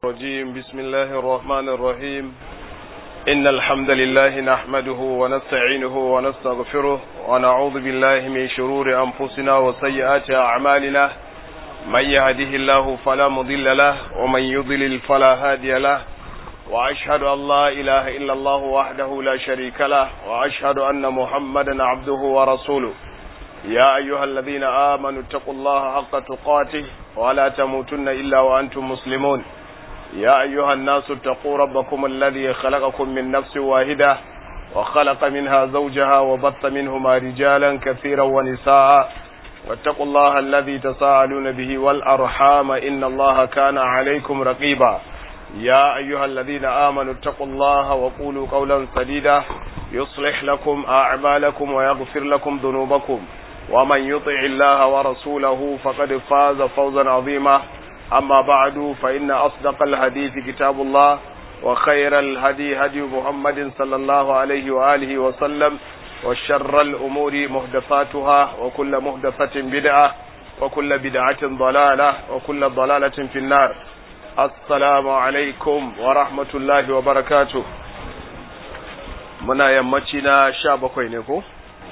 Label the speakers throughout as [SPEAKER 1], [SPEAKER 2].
[SPEAKER 1] الرجيم بسم الله الرحمن الرحيم إن الحمد لله نحمده ونستعينه ونستغفره ونعوذ بالله من شرور أنفسنا وسيئات أعمالنا من يهده الله فلا مضل له ومن يضلل فلا هادي له وأشهد أن لا إله إلا الله وحده لا شريك له وأشهد أن محمدا عبده ورسوله يا أيها الذين آمنوا اتقوا الله حق تقاته ولا تموتن إلا وأنتم مسلمون يا أيها الناس اتقوا ربكم الذي خلقكم من نفس واحدة وخلق منها زوجها وبط منهما رجالا كثيرا ونساء واتقوا الله الذي تساءلون به والأرحام إن الله كان عليكم رقيبا يا أيها الذين آمنوا اتقوا الله وقولوا قولا سديدا يصلح لكم أعمالكم ويغفر لكم ذنوبكم ومن يطع الله ورسوله فقد فاز فوزا عظيما أما بعد فإن أصدق الحديث كتاب الله وخير الهدي هدي محمد صلى الله عليه وآله وسلم وشر الأمور محدثاتها وكل محدثة بدعة وكل بدعة ضلالة وكل ضلالة في النار السلام عليكم ورحمة الله وبركاته muna yammaci na sha bakwai ne ko?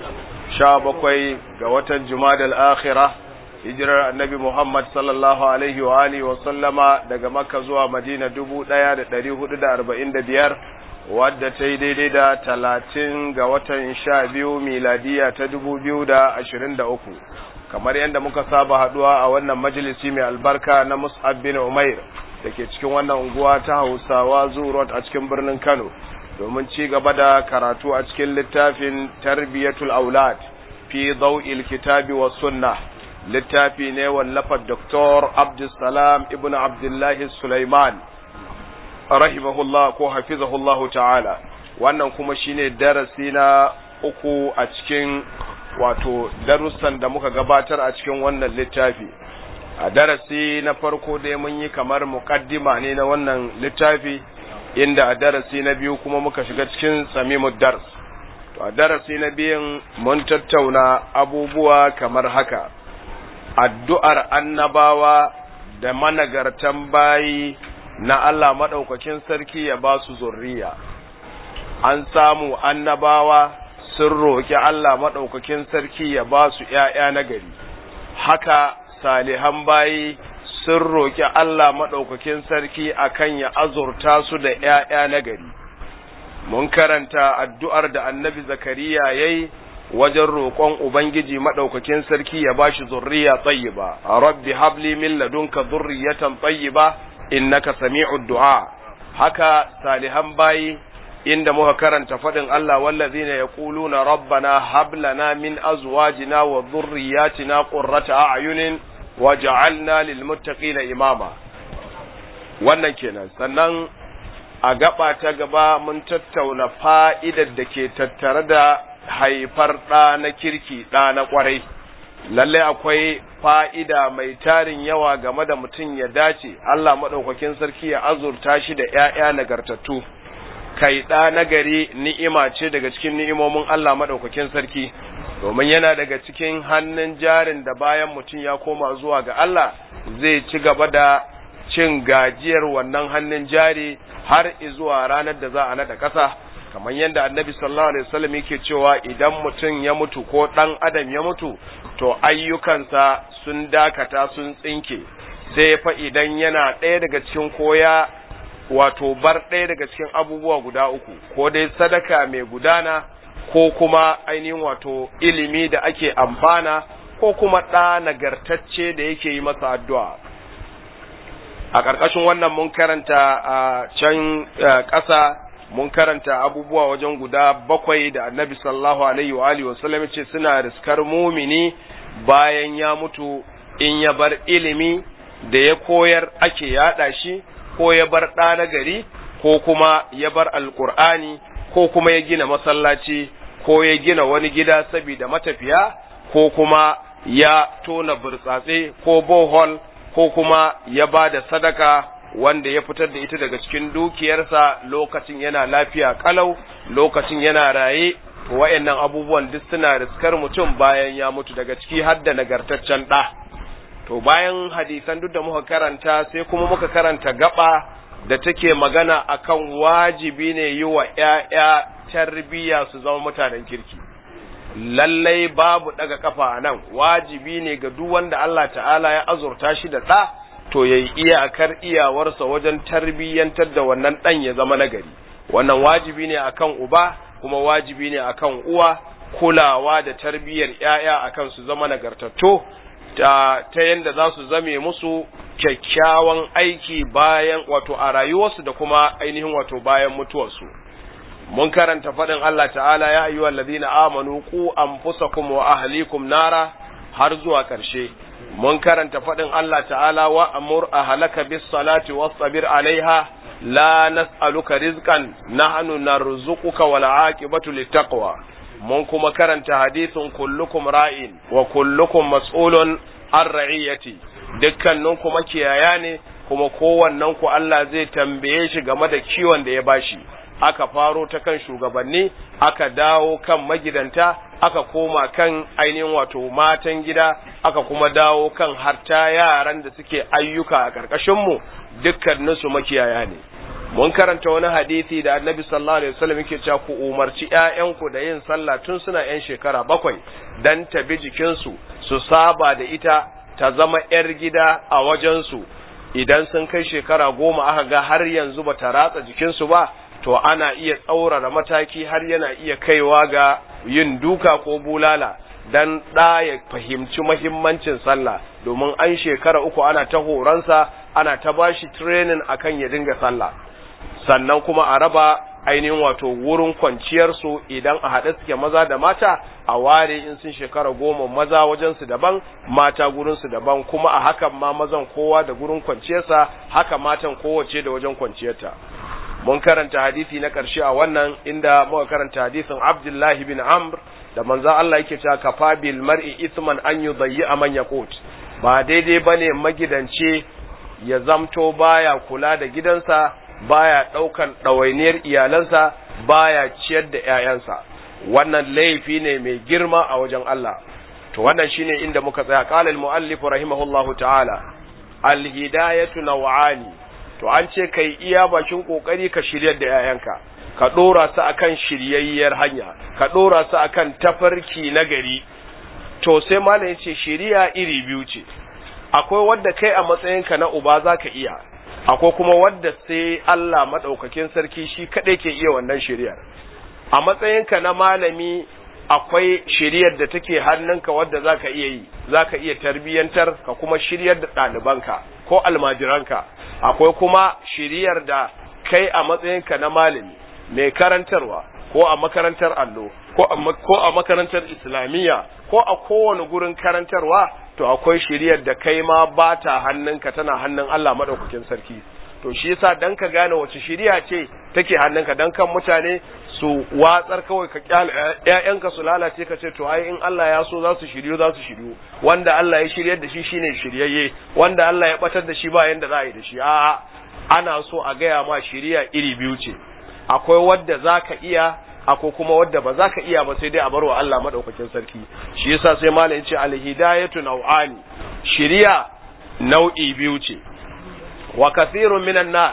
[SPEAKER 1] sha bakwai ga watan jumadal akhira hijirar annabi Muhammad sallallahu alaihi wa alihi wa sallama daga makka zuwa madina dubu ɗaya da ɗari hudu da arba'in da biyar wadda ta yi daidai da talatin ga watan sha biyu miladiya ta dubu biyu da ashirin da uku kamar yadda muka saba haɗuwa a wannan majalisi mai albarka na mus'ab bin umair da ke cikin wannan unguwa ta hausawa zurot a cikin birnin kano domin ci gaba da karatu a cikin littafin tarbiyatul aulad fi daw'il kitabi was sunna littafi ne wallafar Dr. Abdulsalam ibn Abdullahi Sulaiman rahimahullah ko hafizahullahu ta'ala wannan kuma shine darasi na uku a cikin wato darussan da muka gabatar a cikin wannan littafi a darasi na farko dai mun yi kamar muqaddima ne na wannan littafi inda a darasi na biyu kuma muka shiga cikin samimud dars to a darasi na biyun mun tattauna abubuwa kamar haka addu'ar annabawa da managartan bayi na Allah maɗaukakin sarki ya ba su zurriya an samu annabawa sun roƙi Allah maɗaukakin sarki ya ba su ‘ya'ya na gari haka salihan bayi sun roƙi Allah maɗaukakin sarki akan ya azurta su da ‘ya'ya na gari. Mun karanta addu'ar da annabi Zakariya ya yi wajen roƙon Ubangiji maɗaukakin sarki ya ba shi zurriya tsayiba, rabbi habli min ladunka zurriyatan tsayiba innaka sami'ud du'a. Haka salihan bayi inda muka karanta faɗin Allah wallazina yaquluna rabbana hab lana min azwajina wa dhurriyyatina qurrata a'yunin waja'alna lilmuttaqina imama wannan kenan sannan a gaba ta gaba mun tattauna fa'idar da ke tattare da haifar ɗa na kirki ɗa na ƙwarai lalle akwai fa'ida mai tarin yawa game da mutum ya dace Allah maɗaukakin sarki ya azurta shi da ‘ya'ya nagartattu kai ɗa nagari ni'ima ce daga cikin ni'imomin Allah maɗaukakin sarki domin yana daga cikin hannun jarin da bayan mutum ya koma zuwa ga Allah zai ci gaba da cin gajiyar wannan hannun jari har zuwa ranar da za a naɗa ƙasa kamar yadda annabi sallallahu alaihi wasallam yake cewa idan mutum ya mutu ko ɗan adam ya mutu to ayyukansa sun dakata sun tsinke sai fa idan yana ɗaya daga cikin koya wato bar ɗaya daga cikin abubuwa guda uku ko dai sadaka mai gudana ko kuma ainihin wato ilimi da ake amfana ko kuma ɗa nagartacce da yake yi masa addu'a. A ƙarƙashin wannan mun karanta a can ƙasa mun karanta abubuwa wajen guda bakwai da annabi sallallahu alaihi wa alihi wasallam ce suna riskar mumini bayan ya mutu in ya bar ilimi da ya koyar ake yaɗa shi ko ya bar ɗa na gari ko kuma ya bar alƙur'ani ko kuma ya gina masallaci ko ya gina wani gida saboda matafiya ko kuma ya tona burtsatse ko bohol ko kuma ya ba da sadaka wanda ya fitar da ita daga cikin dukiyarsa lokacin yana lafiya kalau lokacin yana raye wa'annan abubuwan duk suna riskar mutum bayan ya mutu daga ciki har da nagartaccen ɗa to bayan hadisan duk da muka karanta sai kuma muka karanta gaba da take magana akan wajibi ne yi wa ‘ya'ya tarbiyya su zama mutanen kirki. Lallai babu ɗaga kafa a nan, wajibi ne ga duk wanda Allah ta'ala ya azurta shi da ɗa, to ya yi iyakar iyawarsa wajen tarbiyyantar da wannan ɗan ya zama nagari. Wannan wajibi ne akan uba, kuma wajibi ne akan uwa, kulawa da tarbiyyar ‘ya'ya akan su zama nagartattu. ta, ta yadda za su zame musu kyakkyawan aiki bayan wato a rayuwarsu da kuma ainihin wato bayan mutuwarsu mun karanta faɗin Allah ta'ala ya ayyuhal ladina amanu qu anfusakum wa ahlikum nara har zuwa ƙarshe mun karanta faɗin Allah ta'ala wa amur ahlaka bis salati wasbir alaiha la nas'aluka rizqan nahnu narzuquka wal aqibatu littaqwa mun kuma karanta hadisin kullukum ra'in wa kullukum mas'ulun an ra'iyati dukkanin kuma kiyaya ne kuma kowannen ku Allah zai tambaye shi game da kiwon da ya bashi aka faro ta kan shugabanni aka dawo kan magidanta aka koma kan ainihin wato matan gida aka kuma dawo kan harta yaran da suke ayyuka a ƙarƙashin mu dukkaninsu makiyaya ne mun karanta wani hadisi da annabi sallallahu alaihi wasallam yake cewa ku umarci ƴaƴanku da yin sallah tun suna ƴan shekara bakwai dan ta bi jikinsu su saba da ita ta zama ƴar gida a wajensu idan sun kai shekara goma aka ga har yanzu ba ta ratsa jikinsu ba to ana iya tsaurara mataki har yana iya kaiwa ga yin duka ko bulala dan ɗa ya fahimci mahimmancin sallah domin an shekara uku ana ta horonsa ana ta bashi training akan ya dinga sallah sannan kuma a raba ainihin wato wurin kwanciyarsu idan a haɗe suke maza da mata a ware in sun shekara goma maza wajensu daban mata gurinsu daban kuma a hakan ma mazan kowa da gurin kwanciyarsa haka matan kowace da wajen kwanciyarta mun karanta hadisi na ƙarshe a wannan inda muka karanta hadisin Abdullahi bin Amr da manzon Allah yake cewa kafa bil mar'i ithman an yudayyi man yaqut ba daidai bane magidance ya zamto baya kula da gidansa baya ɗaukan ɗawainiyar iyalansa baya ciyar da ‘ya'yansa wannan laifi ne mai girma a wajen Allah to wannan shine inda muka tsaya qala al-muallif rahimahullahu ta'ala al-hidayatu naw'ani to an ce kai iya bakin kokari ka shiryar da ‘ya'yanka ka dora su akan shiryayyar hanya ka dora su akan tafarki na gari to sai malam yace shiriya iri biyu ce akwai wanda kai a matsayinka na uba zaka iya akwai kuma wadda sai Allah maɗaukakin sarki shi kaɗai ke iya wannan shiriyar a matsayinka na malami akwai shiriyar da take hannunka wadda za ka iya yi za ka iya tarbiyyantar ka kuma shiryar da ɗalibanka ko almajiranka akwai kuma shiriyar da kai a matsayinka na malami mai karantarwa ko a makarantar allo ko a makarantar islamiyya ko a kowane gurin karantarwa to akwai shiriyar da kai ma ba ta hannunka tana hannun Allah maɗaukakin sarki to shi yasa dan ka gane wace shiriya ce take hannunka dan kan mutane su watsar kawai ka kyale ƴaƴanka su lalace ka ce to ai in Allah ya so za su shiryu za su shiryu wanda Allah ya shiryar da shi shine shiryayye wanda Allah ya batar da shi ba yanda za a yi da shi a'a ana so a gaya ma shiriya iri biyu ce akwai wadda zaka iya akwai kuma wadda ba za ka iya ba sai dai a barwa Allah madaukakin sarki shi yasa sai malam yace alhidayatu nau'ani shiriya nau'i biyu ce wa kathirun minan nas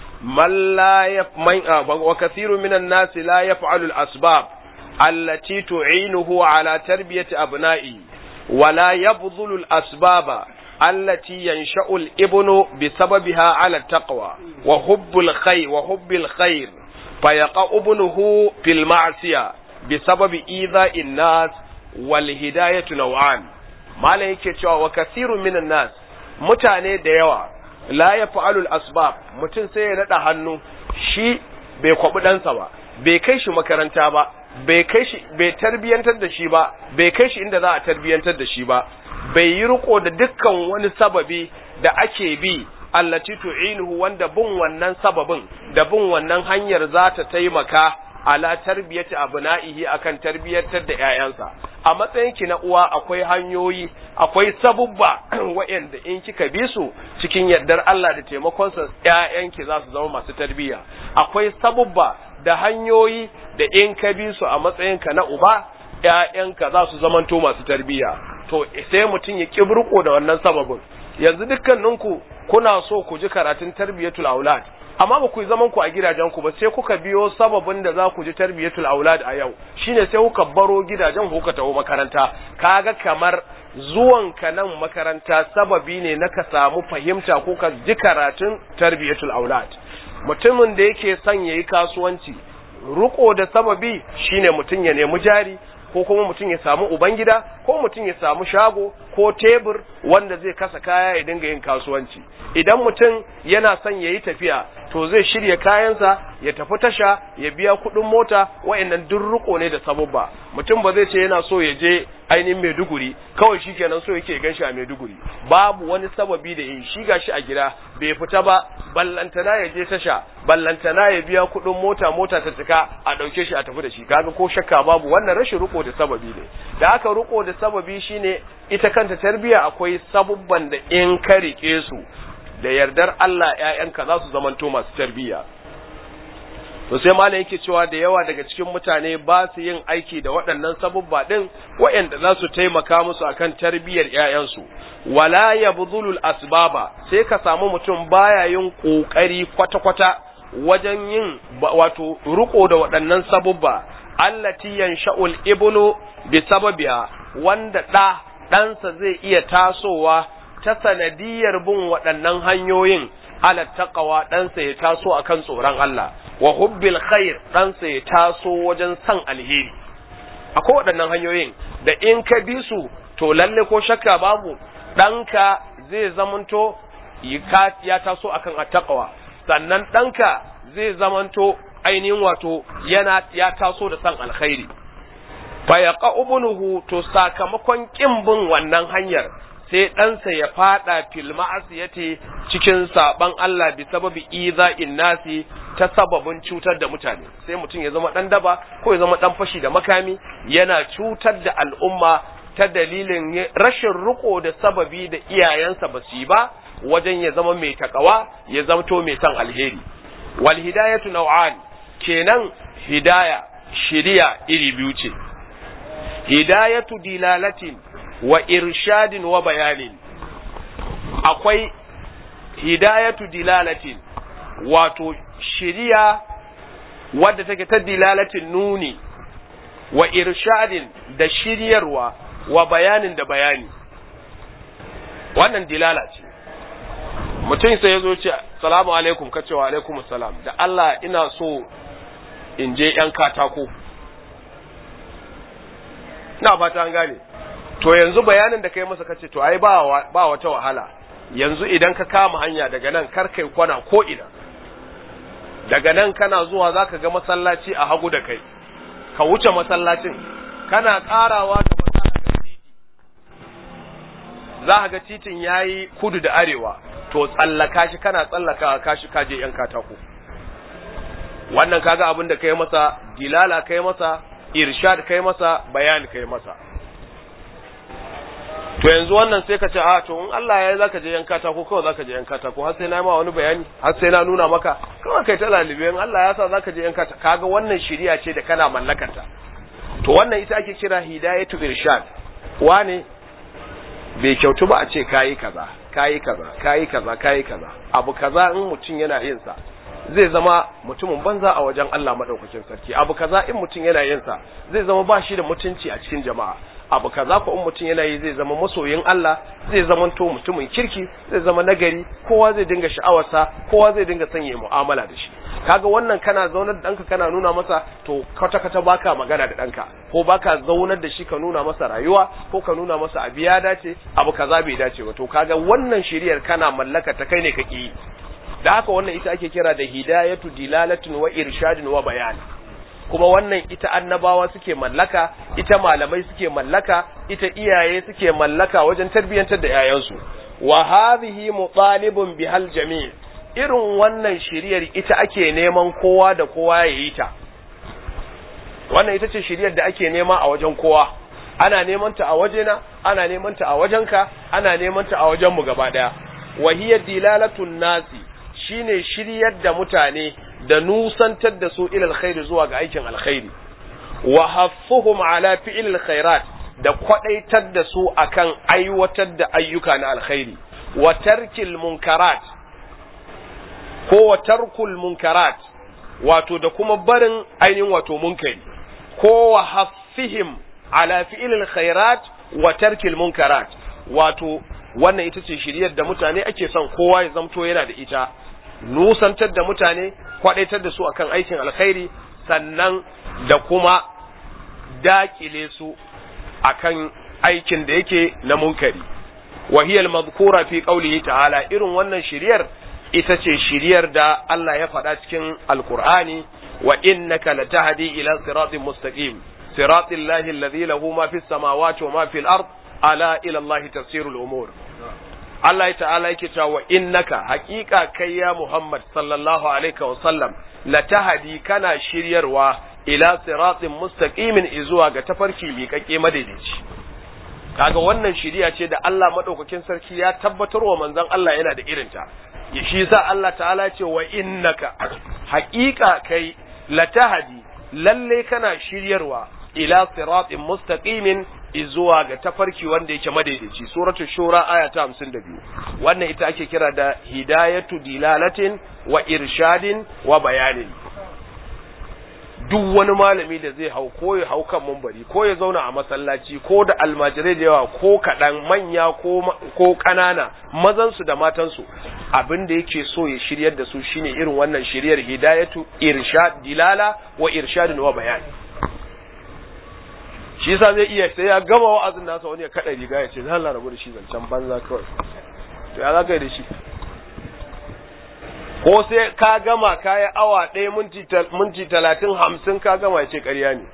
[SPEAKER 1] man la yafman wa kathirun minan nas la yaf'alu al-asbab allati tu'inuhu ala tarbiyati abna'i wa la yabdhulu al-asbaba التي ينشأ الابن بسببها على التقوى وحب الخير وحب الخير فيقع ابنه في المعصية بسبب إيذاء الناس والهداية نوعان ما yake cewa wa kasirun minan nas mutane da yawa la yaf'alul asbab mutum sai ya nada hannu shi bai kwabi ɗansa ba bai kai shi makaranta ba bai kai shi bai tarbiyantar da shi ba bai kai shi inda za a tarbiyantar da shi ba bai yi riko da dukkan wani sababi da ake bi allati tu'inuhu wanda bin wannan sababin da bin wannan hanyar za ta taimaka ala tarbiyati abna'ihi akan tarbiyatar da ƴaƴansa a matsayin ki na uwa akwai hanyoyi akwai sabubba waɗanda in kika bi su cikin yardar Allah da taimakonsa ƴaƴanki za su zama masu tarbiyya akwai sabubba da hanyoyi da in ka bi su a matsayin ka na uba ƴaƴanka za su zamanto masu tarbiyya to sai mutum ya kibriko da wannan sababin yanzu dukkaninku kuna so ku ji karatun tarbiyatul aulad amma ba ku yi zaman ku a gidajen ku ba sai kuka biyo sababin da za ku ji tarbiyatul aulad a yau shine sai kuka baro gidajen ku kuka taho makaranta kaga kamar zuwan ka nan makaranta sababi ne na ka samu fahimta ko ka ji karatun tarbiyatul aulad mutumin da yake son yayi kasuwanci ruko da sababi shine mutum ya nemi jari ko kuma mutum ya samu ubangida ko mutum ya samu shago ko tebur wanda zai kasa kaya ya dinga yin kasuwanci idan mutum yana son ya yi tafiya to zai shirya kayansa ya tafi tasha ya biya kuɗin mota wa'annan duk riko ne da sababba mutum ba zai ce yana so ya je ainihin Maiduguri kawai shi kenan so yake gan shi a Maiduguri babu wani sababi da yi shi gashi a gida bai fita ba ballantana ya je tasha ballantana ya biya kuɗin mota mota ta cika a ɗauke shi a tafi da shi kaga ko shakka babu wannan rashin riko da sababi ne da haka riko da sababi shine ita kanta tarbiya akwai sabubban da in ka rike su da yardar Allah ƴaƴanka za su zamanto masu tarbiya to sai malam yake cewa da yawa daga cikin mutane ba su yin aiki da waɗannan sabubba din waɗanda za su taimaka musu akan tarbiyyar ƴaƴansu wala yabdhulul asbaba sai ka samu mutum baya yin kokari kwata-kwata wajen yin wato riko da waɗannan sabubba allati yansha'ul ibnu bi sababiha wanda da ɗansa zai iya tasowa ta sanadiyar bin waɗannan hanyoyin ala taqwa ɗansa ya taso akan tsoron Allah wa hubbil khair ɗansa ya taso wajen san alheri akwai waɗannan hanyoyin da in ka bi su to lalle ko shakka babu ɗanka zai zamanto ya taso akan attaqwa sannan ɗanka zai zamanto ainihin wato yana ya taso da san alkhairi fa yaqa ibnuhu to sakamakon kin bin wannan hanyar sai ɗansa ya fada fil ma'asiyati cikin saban Allah bi sababi iza'in nasi ta sababin cutar da mutane sai mutum ya zama dan daba ko ya zama dan fashi da makami yana cutar da al'umma ta dalilin rashin riko da sababi da iyayensa ba su yi ba wajen ya zama mai takawa ya zamto mai san alheri wal hidayatu naw'an kenan hidaya shiriya iri biyu ce hidayatu dilalatin wa irshadin wa bayanin akwai hidayatu dilalatin wato shiriya wadda take ta dilalatin nuni wa irshadin da shiryarwa wa bayanin da bayani wannan dilala ce mutum sai ya zo ce salamu alaikum ka ce wa alaikum salam da Allah ina so in je yan katako ina fata an gane to yanzu bayanin da kai masa kace to ai ba ba wata wahala yanzu idan ka kama hanya daga nan kar kai kwana ko ina daga nan kana zuwa zaka ga masallaci a hagu da kai ka wuce masallacin kana karawa da titi za ka ga titin yayi kudu da arewa to tsallaka shi kana tsallaka kashi kaje yan katako wannan kaga abin da kai masa dilala kai masa irshad kai masa bayani kai masa to yanzu wannan sai ka ce a to in Allah ya yi zaka je yan katako kawai zaka je yan katako har sai na ma wani bayani har sai na nuna maka kawai kai ta lalibe in Allah ya sa zaka je yan katako kaga wannan shiriya ce da kana mallakanta to wannan ita ake kira hidayatu irshad wane bai kyautu ba a ce kayi kaza kayi kaza kayi kaza kayi kaza abu kaza in mutum yana yin sa zai zama mutumin banza a wajen Allah madaukakin sarki abu kaza in mutum yana yin sa zai zama ba shi da mutunci a cikin jama'a abu kaza ko in mutum yana yi zai zama masoyin Allah zai zama to mutumin kirki zai zama nagari kowa zai dinga sha'awarsa kowa zai dinga son yi mu'amala da shi kaga wannan kana zaunar da ɗanka kana nuna masa to kwata kwata baka magana da ɗanka ko baka zaunar da shi ka nuna masa rayuwa ko ka nuna masa abu ya dace abu kaza bai dace ba to kaga wannan shiriyar kana mallaka ta kai ne kake yi da haka wannan ita ake kira da hidayatu dilalatin wa irshadin wa bayan kuma wannan ita annabawa suke mallaka ita malamai suke mallaka ita iyaye suke mallaka wajen tarbiyyantar da yayansu wa hadhihi mutalibun bihal jami' irin wannan shiriyar ita ake neman kowa da kowa ya yi ta wannan ita ce shiriyar da ake nema a wajen kowa ana neman ta a wajena ana neman ta a wajenka ana neman ta a wajen mu gaba daya wa hiya dilalatun nasi shine shiryar da mutane da nusantar da su ilal khairi zuwa ga aikin alkhairi wa haffuhum ala fi'il khairat da kwadaitar da su akan aiwatar da ayyuka na alkhairi wa tarkil munkarat ko wa tarkul munkarat wato da kuma barin ainihin wato munkari ko wa haffihim ala fi'ilil khairat wa tarkil munkarat wato wannan ita ce shiryar da mutane ake son kowa ya zamto yana da ita nusantar da mutane kwadaitar da su akan aikin alkhairi sannan da kuma dakile su akan aikin da yake na munkari wa hiya al-madhkura fi qawlihi ta'ala irin wannan shiryar ita ce shiryar da Allah ya faɗa cikin alkur'ani wa innaka latahdi ila siratin mustaqim siratil lahi alladhi lahu ma fis samawati wa ma fil ard ala ila Allah tafsirul umur Allah ta'ala yake cewa wa innaka haqiqa kai ya Muhammad sallallahu alaihi wa sallam latahdi kana shiryarwa ila siratin mustaqimin izuwa ga tafarki miƙaƙe madaidaici kaga wannan shiriya ce da Allah madaukakin sarki ya tabbatar wa manzon Allah yana da irinta shi sa Allah ta'ala ce wa innaka haƙiƙa kai latahadi lalle kana shiryarwa ila siratin mustaqimin izuwa ga tafarki wanda yake madaidaici suratul shura aya ta 52 wannan ita ake kira da hidayatu dilalatin wa irshadin wa bayanin duk wani malami da zai hau ko ya hau kan mumbari ko ya zauna a masallaci ko da almajirai da yawa ko kaɗan manya ko ƙanana mazansu da matansu abin da yake so ya shiryar da su shine irin wannan shiryar hidayatu irshad dilala wa irshadin wa bayani shi yasa zai iya sai ya gama wa'azin nasa wani ya kada riga ya ce zan rabu da shi zancen banza kawai to ya zaka da shi ko sai ka gama kayi awa ɗaya minti talatin hamsin ka gama ya ce ƙarya ne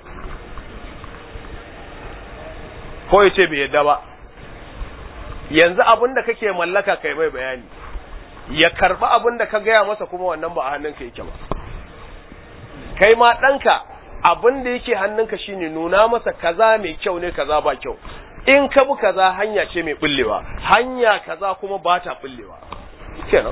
[SPEAKER 1] ko ya ce bai yadda ba yanzu abin da kake mallaka kai mai bayani ya karɓi abin da ka gaya masa kuma wannan ba a hannunka yake ba kai ma ɗanka abin da yake hannunka shine nuna masa kaza mai kyau ne kaza ba kyau in ka bi kaza hanya ce mai bullewa hanya kaza kuma ba ta bullewa kenan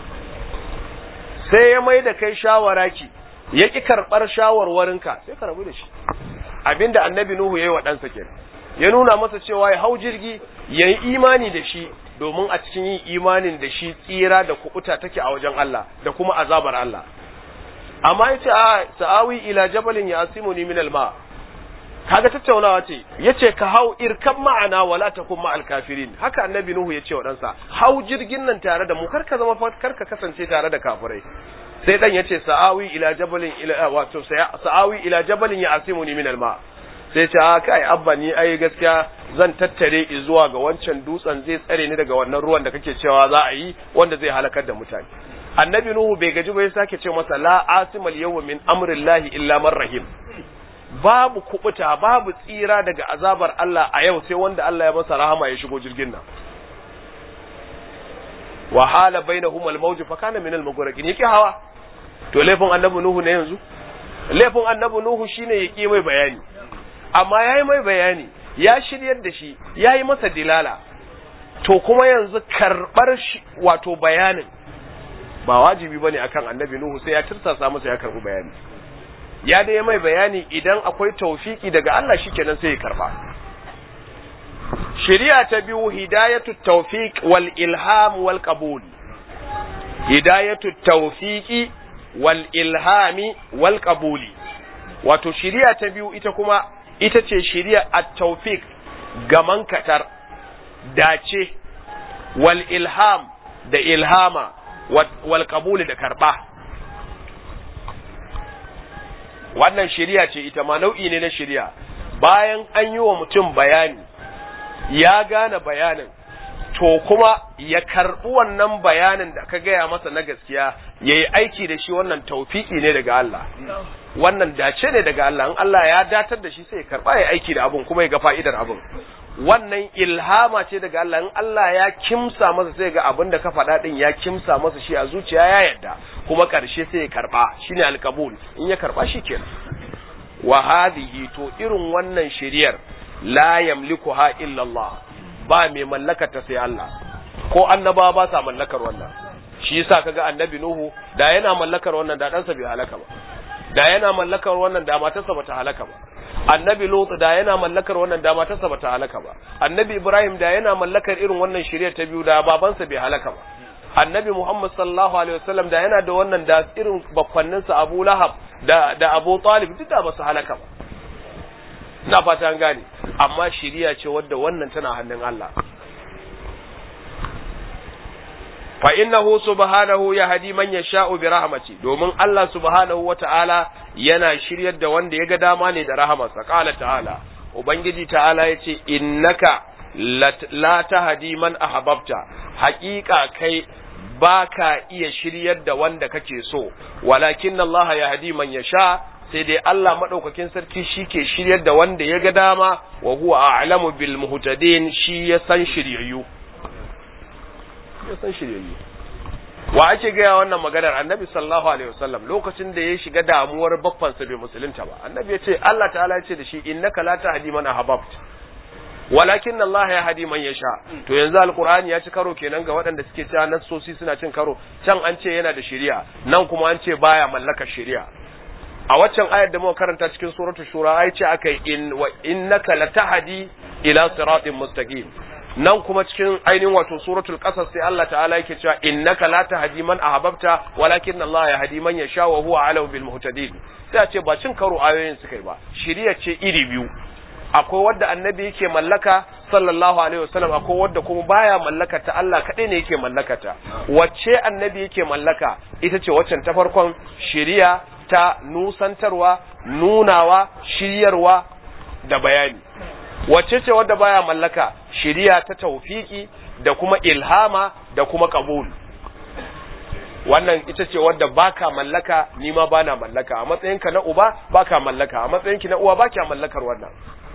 [SPEAKER 1] sai ya mai da kai shawara ki ya ƙi karɓar shawarwarinka sai ka rabu da shi abinda annabi Nuhu ya yi wa ɗansa kenan ya nuna masa cewa ya hau jirgi ya yi imani da shi domin a cikin yin imanin da shi tsira da kuɓuta take a wajen Allah da kuma azabar Allah amma ya ce a sa'awi ila jabalin ya asimu ni min alma kaga tattaunawa ce yace ka hau irkan ma'ana wala takun ma'al kafirin haka annabi nuhu yace wa ɗansa hau jirgin nan tare da mu kar ka zama kar ka kasance tare da kafirai sai dan yace sa'awi ila jabalin ila wato sa'awi ila jabalin ya asimuni min alma sai ce a kai abba ni ai gaskiya zan tattare zuwa ga wancan dutsen zai tsare ni daga wannan ruwan da kake cewa za a yi wanda zai halakar da mutane annabi nuhu bai gaji ba ya sake ce masa la asimal yawma min amrillahi illa man rahim babu kubuta babu tsira daga azabar Allah a yau sai wanda Allah ya masa rahama ya shigo jirgin nan wa hala bainahum al-mawj fa kana min al-mughraqin yake hawa to laifin annabi nuhu ne yanzu laifin annabi nuhu shine yake mai bayani amma yayi mai bayani ya shiryar da shi yayi masa dilala to kuma yanzu karbar wato bayanin ba wajibi bane akan annabi nuhu sai ya tirsasa masa ya karbi bayani ya dai mai bayani idan akwai taufiki daga Allah shikenan sai ya karba shari'a ta biyu hidayatu tawfiq wal ilham wal qabul hidayatu tawfiqi wal ilhami wal qabuli wato shari'a ta biyu ita kuma ita ce shari'a at-tawfiq gaman katar dace wal ilham da ilhama wal qabuli da karba wannan shari'a ce ita ma nau'i ne na shari'a bayan an yi wa mutum bayani ya gane bayanin to kuma ya karɓi wannan bayanin da ka gaya masa na gaskiya ya yi aiki da shi wannan taufiki ne daga Allah wannan dace ne daga Allah in Allah ya datar da shi sai ya karɓa ya aiki da abun kuma ya ga fa'idar abun wannan ilhama ce daga Allah in Allah ya kimsa masa sai ga abin da ka faɗa din ya kimsa masa shi a zuciya ya yarda kuma ƙarshe sai ya karɓa shine alkabul in ya karɓa shi kenan wa hadhihi to irin wannan shiriyar la yamlikuha illa Allah ba mai mallakar ta sai Allah ko annaba ba sa mallakar wannan shi yasa kaga annabi Nuhu da yana mallakar wannan da ɗansa bai halaka ba da yana mallakar wannan da matarsa bata halaka ba annabi Lut da yana mallakar wannan da matarsa bata halaka ba annabi Ibrahim da yana mallakar irin wannan shiriyar ta biyu da babansa bai halaka ba annabi Muhammad sallallahu alaihi wasallam da yana da wannan da irin bakwanninsa Abu Lahab da da Abu Talib duk da ba su halaka ba ina fata an gane amma shiriya ce wadda wannan tana hannun Allah fa innahu subhanahu yahdi man yasha'u bi rahmati domin Allah subhanahu wata'ala yana shiryar da wanda ya ga dama ne da rahamarsa qala ta'ala ubangiji ta'ala yace innaka la tahdi man ahbabta haqiqa kai baka iya shiryar da wanda kake so walakin Allah yahdi man yasha sai dai Allah madaukakin sarki shike shiryar da wanda ya ga dama wa huwa a'lamu bil muhtadin shi ya san shiryayyu ya san shiryayyu wa ake gaya wannan maganar annabi sallallahu alaihi wasallam lokacin da ya shiga damuwar bakfansa bai musulunta ba annabi ya ce Allah ta'ala ya ce da shi innaka la tahdi man ahbabta walakin Allah ya hadi man yasha to yanzu alqur'ani ya ci karo kenan ga waɗanda suke cewa nassosi suna cin karo can an ce yana da shari'a nan kuma an ce baya mallakar shari'a a waccan ayar da muka karanta cikin suratul shura ai ce akai in wa innaka latahdi ila siratin mustaqim nan kuma cikin ainihin wato suratul qasas sai Allah ta'ala yake cewa innaka la tahdi man ahbabta walakin Allah yahdi man yasha wa huwa alau bil muhtadin sai a ce ba cin karo ayoyin suka yi ba shari'a ce iri biyu akwai wadda annabi yake mallaka sallallahu alaihi wasallam akwai wadda kuma baya mallaka ta Allah kadai ne yake mallaka ta wacce annabi yake mallaka ita ce waccan ta farkon shari'a ta nusantarwa nunawa shiryarwa da bayani wacce ce wadda baya mallaka shiriya ta taufiki da kuma ilhama da kuma kabul wannan ita ce wadda baka mallaka ni ma bana mallaka a matsayinka na uba baka mallaka a matsayinki na uwa baka mallakar wannan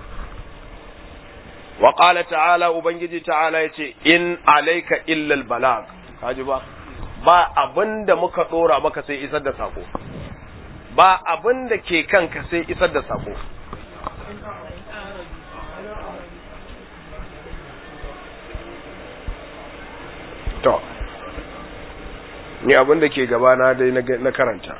[SPEAKER 1] wa qala ta'ala ubangiji ta'ala yace in alayka illa albalag kaji ba ba abinda muka dora maka sai isar da sako ba abinda ke kanka sai isar da sako to ni abin da ke gabana dai na karanta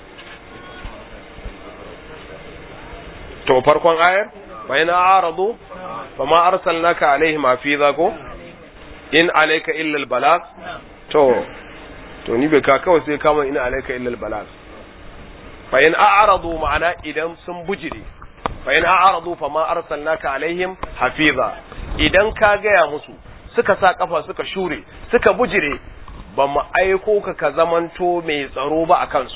[SPEAKER 1] to farkon ayar bayan aradu fa ma arsalnaka alaihim hafiza ko in alayka illa albalag to to ni bai ka kawai sai kama in alayka illa albalag fa in a'radu ma'ana idan sun bujire fa in a'radu fa ma arsalnaka alaihim hafiza idan ka gaya musu suka sa kafa suka shure suka bujire ba mu aiko ka ka zamanto mai tsaro ba a kansu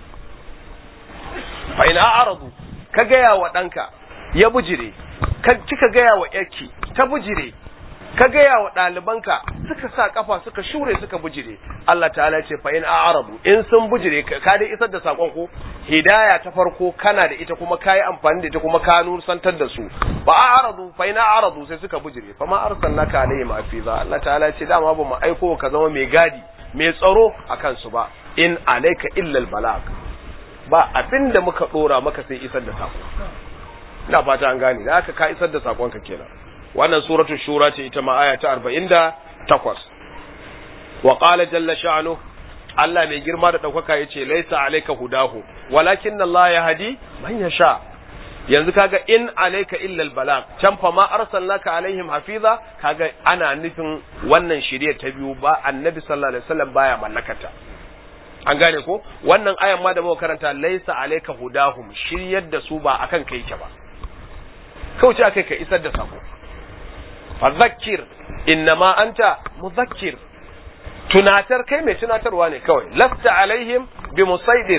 [SPEAKER 1] fa ina aradu ka gaya wa ɗanka ya bujire ka kika gaya wa yarki ta bujire ka gaya wa ɗalibanka suka sa kafa suka shure suka bujire Allah ta'ala ce fa in a'radu in sun bujire ka dai isar da sakon ko hidaya ta farko kana da ita kuma kayi amfani da ita kuma ka nusantar da su fa a'radu fa in a'radu sai suka bujire fa ma arsalnaka alaihim hafiza Allah ta'ala ce dama ba mu aiko ka zama mai gadi mai tsaro akan su ba in alayka illa albalag ba abinda muka dora maka sai isar da sako ina fata an gane da haka ka isar da sakon ka kenan wannan suratul shura ce ita ma aya ta 48 wa qala jalla sha'nu Allah mai girma da daukaka yace laisa alayka hudahu walakin Allah yahdi man yasha yanzu kaga in alayka illa albalag can fa ma arsalnaka alaihim hafiza kaga ana nufin wannan shirye ta biyu ba annabi sallallahu alaihi wasallam baya mallakata an gane ko wannan ayan ma da muka karanta laisa alayka hudahum shiryar da su ba akan kai ke ba kauce akai ka isar da sako fadhakkir innama anta mudhakkir tunatar kai mai tunatarwa ne kawai lasta alaihim bi musaidir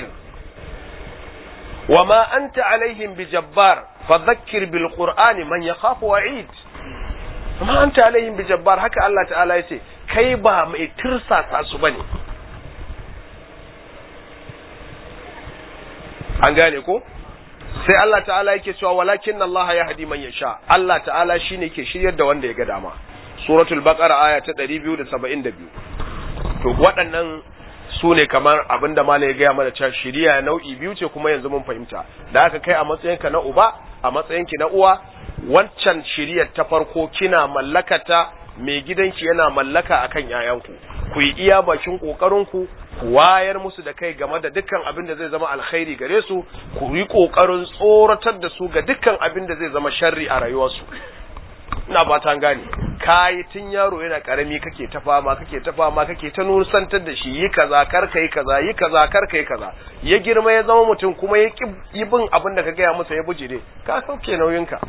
[SPEAKER 1] wama anta alaihim bi jabbar fadhakkir bil qur'ani man yakhafu wa'id wama anta alaihim bi jabbar haka Allah ta'ala yace kai ba mai tirsasa su bane an gane ko sai Allah ta'ala yake cewa walakin Allah ya hadi man yasha Allah ta'ala shine ke shiryar da wanda ya ga dama suratul baqara aya ta 272 to waɗannan su ne kamar abinda malai ya gaya mana cewa shiriya nau'i biyu ce kuma yanzu mun fahimta da aka kai a matsayinka na uba a matsayinki na uwa wancan shiriyar ta farko kina mallakata mai gidanki yana mallaka akan yayanku ku yi iya bakin kokarinku ku wayar musu da kai game da dukkan abin da zai zama alkhairi gare su ku yi kokarin tsoratar da su ga dukkan abin da zai zama sharri a rayuwarsu ina ba ta gane kayi tun yaro yana karami kake ta fama kake ta fama kake ta nusantar da shi yi kaza kar kai kaza yi kaza kar kai kaza ya girma ya zama mutum kuma ya yi bin abin da ka gaya masa ya bujire ka sauke nauyinka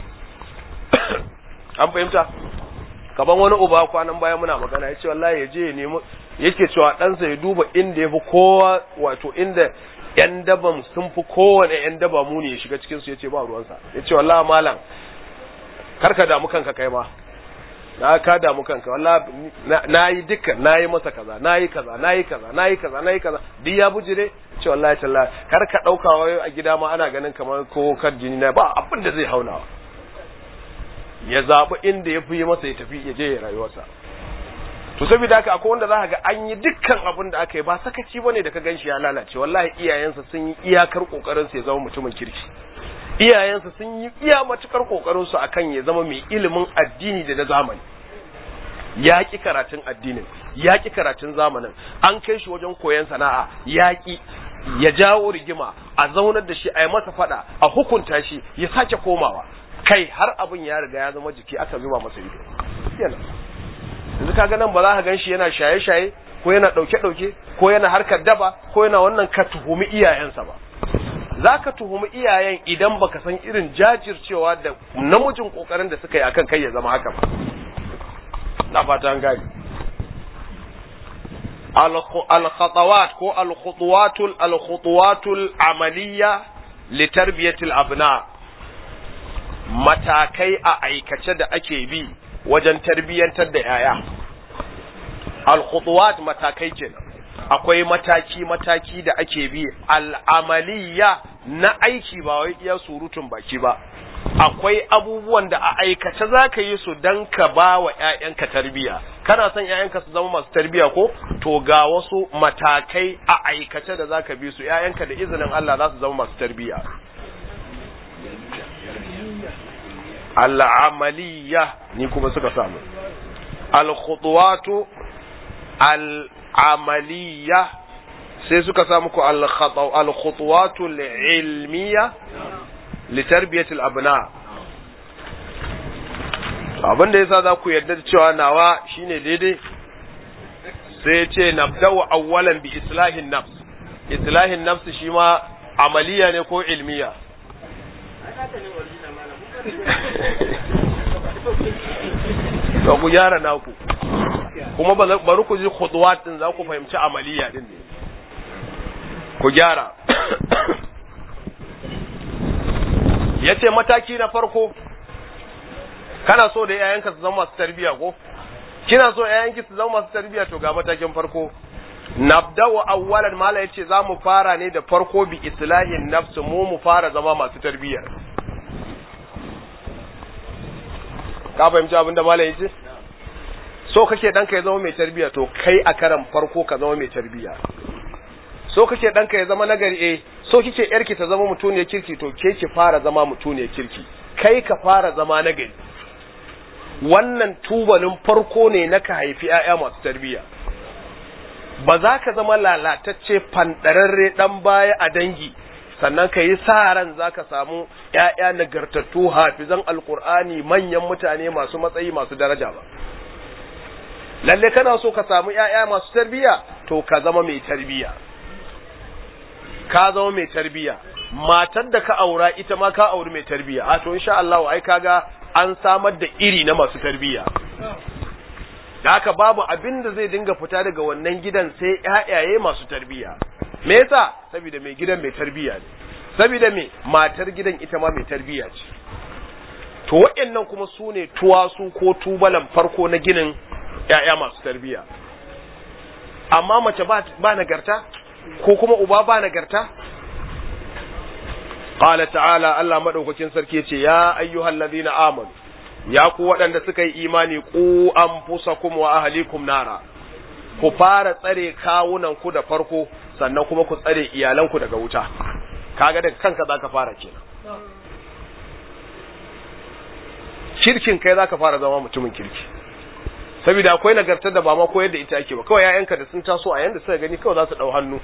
[SPEAKER 1] an fahimta kaban wani uba kwanan baya muna magana ya ce wallahi ya je ya nemi yake cewa ɗansa ya duba inda ya fi kowa wato inda yan daban sun fi kowane yan daba muni ya shiga cikin su ya ce ba ruwansa ya ce wallahi malam karka damu kanka kai ma na ka damu kanka wallahi na yi dukkan na yi masa kaza na yi kaza na yi kaza na yi kaza na yi kaza duk ya bujire ce wallahi tallahi kar ka dauka wai a gida ma ana ganin kamar ko kar jini na ba abin da zai haunawa ya zaɓi inda ya fi masa ya tafi ya je ya rayuwarsa to saboda haka akwai wanda za ka ga an yi dukkan abin da aka yi ba sakaci bane da ka ganshi ya lalace wallahi iyayensa sun yi iyakar kokarin sa ya zama mutumin kirki iyayensa sun yi iya matukar kokarin su akan ya zama mai ilimin addini da na zamani ya ki karatun addinin ya ki karatun zamanin an kai shi wajen koyon sana'a ya ki ya jawo rigima a zaunar da shi a yi masa fada a hukunta shi ya sake komawa kai har abin ya riga ya zama jiki aka zuba masa ido yana yanzu kaga nan ba za ka ganshi yana shaye-shaye ko yana ɗauke-ɗauke ko yana harkar daba ko yana wannan ka tuhumi iyayensa ba za ka tuhumi iyayen idan baka san irin jajircewa da namijin kokarin da suka yi akan kai ya zama haka ba na fata an gani al-khatawat ko al-khutuwatul al-khutuwatul amaliya li tarbiyatil abna matakai a aikace da ake bi wajen tarbiyyantar da yaya al-khutuwat matakai kenan akwai mataki mataki da ake bi al'amaliya na aiki ba wai iya surutun baki ba akwai abubuwan da a aikace za ka yi su don ka ba wa ‘ya'yanka tarbiya kana son ‘ya'yanka su zama masu tarbiya ko to ga wasu matakai a aikace da za ka bi su ‘ya'yanka da izinin Allah za su zama masu tarbiya al'amaliya ni kuma suka samu al-khutuwatu al-amaliya sai suka samu ku al-khutuwatu al-ilmiya li tarbiyatil abna abin da yasa za ku yarda da cewa nawa shine daidai sai ce nabda'u awwalan bi islahin nafs islahin nafs shi ma amaliya ne ko ilmiya to ku gyara naku kuma bari ku ji khutuwat din za ku fahimci amaliya din ne ku gyara yace mataki na farko kana so da yayanka su zama masu tarbiya ko kina so yayanki su zama masu tarbiya to ga matakin farko nabda'u awwalan mala yace za mu fara ne da farko bi islahin nafsu mu mu fara zama masu tarbiya ka fahimci abin da mala yace so kake danka ya zama mai tarbiya to kai a karan farko ka zama mai tarbiya so kake danka ya zama nagari eh so kike yarki ta zama mutuniyar kirki to ke ki fara zama mutuniyar kirki kai ka fara zama nagari wannan tubalin farko ne na ka haifi ‘ya'ya masu tarbiyya ba za ka zama lalatacce fanɗararre ɗan baya a dangi sannan ka yi sa ran za ka samu ‘ya'ya nagartattu hafizan alkur'ani manyan mutane masu matsayi masu daraja ba lalle kana so ka samu ‘ya'ya masu tarbiyya to ka zama mai tarbiyya ka zama mai tarbiyya matar da ka aura ita ma ka auri mai tarbiyya a to insha Allah ai kaga an samar da iri na masu tarbiyya da haka babu abin da zai dinga fita daga wannan gidan sai ƴaƴaye masu tarbiyya me yasa saboda mai gidan mai tarbiyya ne saboda me matar gidan ita ma mai tarbiyya ce to waɗannan kuma su ne tuwasu ko tubalan farko na ginin ƴaƴa masu tarbiyya amma mace ba nagarta ko kuma uba ba nagarta qala ta'ala Allah madaukakin sarki yace ya ayyuhal ladina amanu ya ku waɗanda suka yi imani ku anfusakum wa ahlikum nara ku fara tsare kawunan ku da farko sannan kuma ku tsare iyalanku daga wuta kaga daga kanka zaka fara kenan kirkin kai zaka fara zama mutumin kirki saboda akwai nagartar da ba ma koyar da ita ake ba kawai ƴaƴanka da sun taso a yanda suka gani kawai za su dau hannu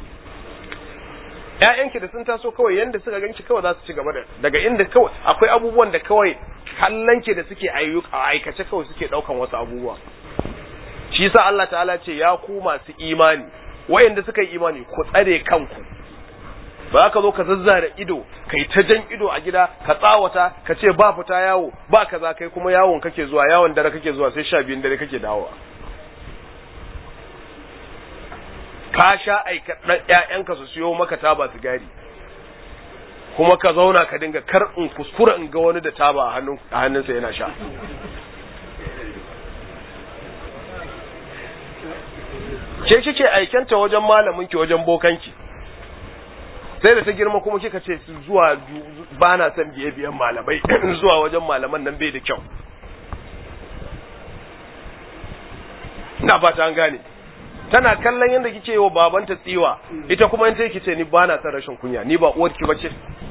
[SPEAKER 1] ƴaƴanki da sun taso kawai yanda suka ganki kawai za su ci gaba da daga inda kawai akwai abubuwan da kawai kallon ki da suke ayyuka aikace kawai suke daukan wasu abubuwa shi yasa Allah ta'ala ce ya ku masu imani wayanda suka yi imani ku tsare kanku ba ka zo ka zazzara ido kai ta jan ido a gida ka tsawata ka ce ba fita yawo ba kaza kai kuma yawon kake zuwa yawon dare kake zuwa sai sha biyun dare kake dawowa ka sha aika ƴaƴanka su siyo maka taba sigari kuma ka zauna ka dinga kar in kuskura in ga wani da taba a hannun a hannunsa yana sha ke kike aikanta wajen malamin ki wajen bokanki sai da ta girma kuma kika ce zuwa ba na son biye biyan malamai zuwa wajen malaman nan bai da kyau ina fata an gane tana kallon yadda kike yi wa babanta tsiwa ita kuma in take ce ni ba na son rashin kunya ni ba uwarki bace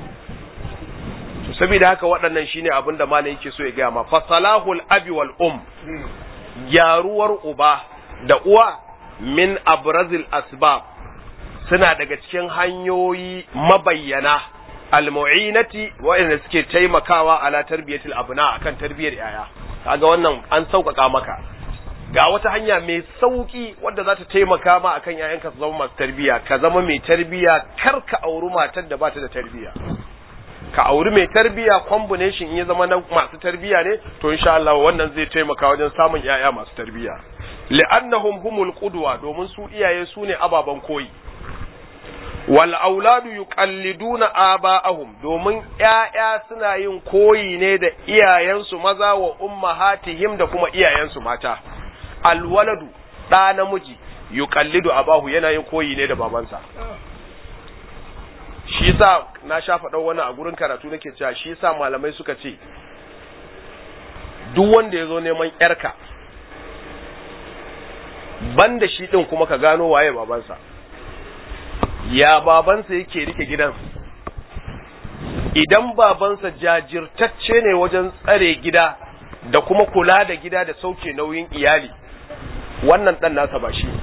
[SPEAKER 1] to saboda haka waɗannan shine abin da malam yake so ya gaya ma fasalahul abi wal um gyaruwar uba da uwa min abrazil asbab suna daga cikin hanyoyi mabayyana almu'inati waɗanda suke taimakawa ala tarbiyatil abna akan tarbiyar yaya kaga wannan an sauƙaƙa maka ga wata hanya mai sauki wadda za ta taimaka ma akan yayanka su zama masu tarbiya ka zama mai tarbiya kar ka auri matar da ba ta da tarbiya ka auri mai tarbiya combination in ya zama na masu tarbiya ne to insha Allah wannan zai taimaka wajen samun yaya masu tarbiya li'annahum humul qudwa domin su iyaye su ne ababan koyi wal auladu yuqalliduna aba'ahum domin ƴaƴa suna yin koyi ne da iyayensu maza wa ummahatihim da kuma iyayensu mata alwaladu ɗa namiji yuqallidu abahu yana yin koyi ne da babansa shi yasa na sha faɗa wani a gurin karatu nake cewa shi yasa malamai suka ce duk wanda ya zo neman ƴarka banda shi ɗin kuma ka gano waye babansa ya babansa yake rike gidan idan babansa jajirtacce ne wajen tsare gida da kuma kula da gida da sauke nauyin iyali wannan ɗan nasa ba shi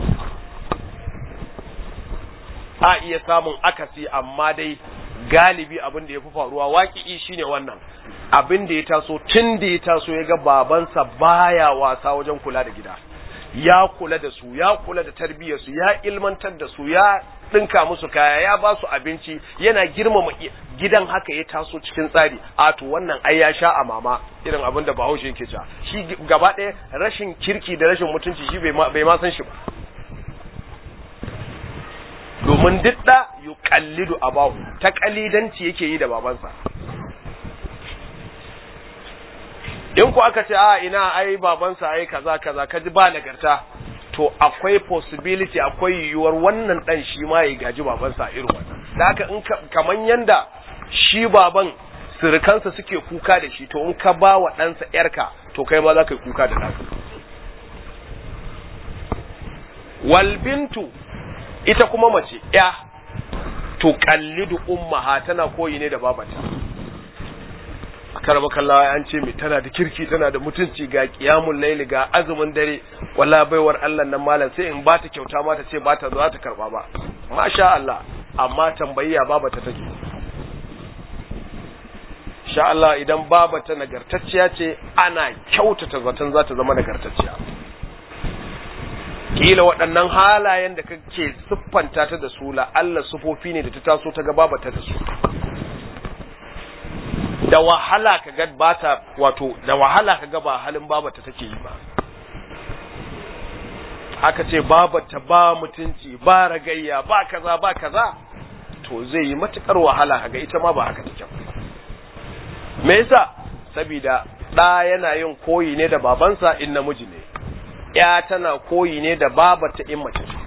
[SPEAKER 1] a iya samun akasi amma dai galibi abin da ya fi faruwa waƙi'i shine wannan abin da ya taso tun da ya taso ya ga babansa baya wasa wajen kula da gida ya kula da su ya kula da tarbiyyarsu ya ilmantar da su ya ɗinka musu kaya ya ba su abinci yana girmama gidan haka ya taso cikin tsari a to wannan ai ya sha a mama irin abin da bahaushe yake cewa shi gaba ɗaya rashin kirki da rashin mutunci shi bai ma san shi ba domin duk da yuqallidu abahu ta kalidanci yake yi da babansa in ku aka ce a ina ai babansa ai kaza kaza ka ji ba nagarta to akwai possibility akwai yiwuwar wannan dan shi ma ya gaji babansa irin wannan da haka in kaman yanda shi baban surukansa suke kuka da shi to in ka ba wa ɗansa ‘yarka to kai ma za ka yi kuka da ɗansa. Walbintu ita kuma mace ‘ya to kallidu ummaha tana koyi ne da babata. karama kallawa an ce mai tana da kirki tana da mutunci ga kiyamun laili ga azumin dare wala baiwar Allah nan malam sai in bata kyauta ma ta ce bata za ta karba ba masha Allah amma tambayiya baba ta take sha Allah idan baba ta nagartacciya ce ana kyautata zaton za ta zama nagartacciya kila waɗannan halayen da kake siffanta ta da su la Allah sufofi ne da ta taso ta ga baba ta da su da wahala ka ga bata wato da wahala ka ga ba halin babata take yi ba aka ce babata ba mutunci ba ragayya ba kaza ba kaza to zai yi matukar wahala kaga ita ma ba haka take me yasa saboda da yana yin koyi ne da babansa in namiji ne ya tana koyi ne da babata in mace ce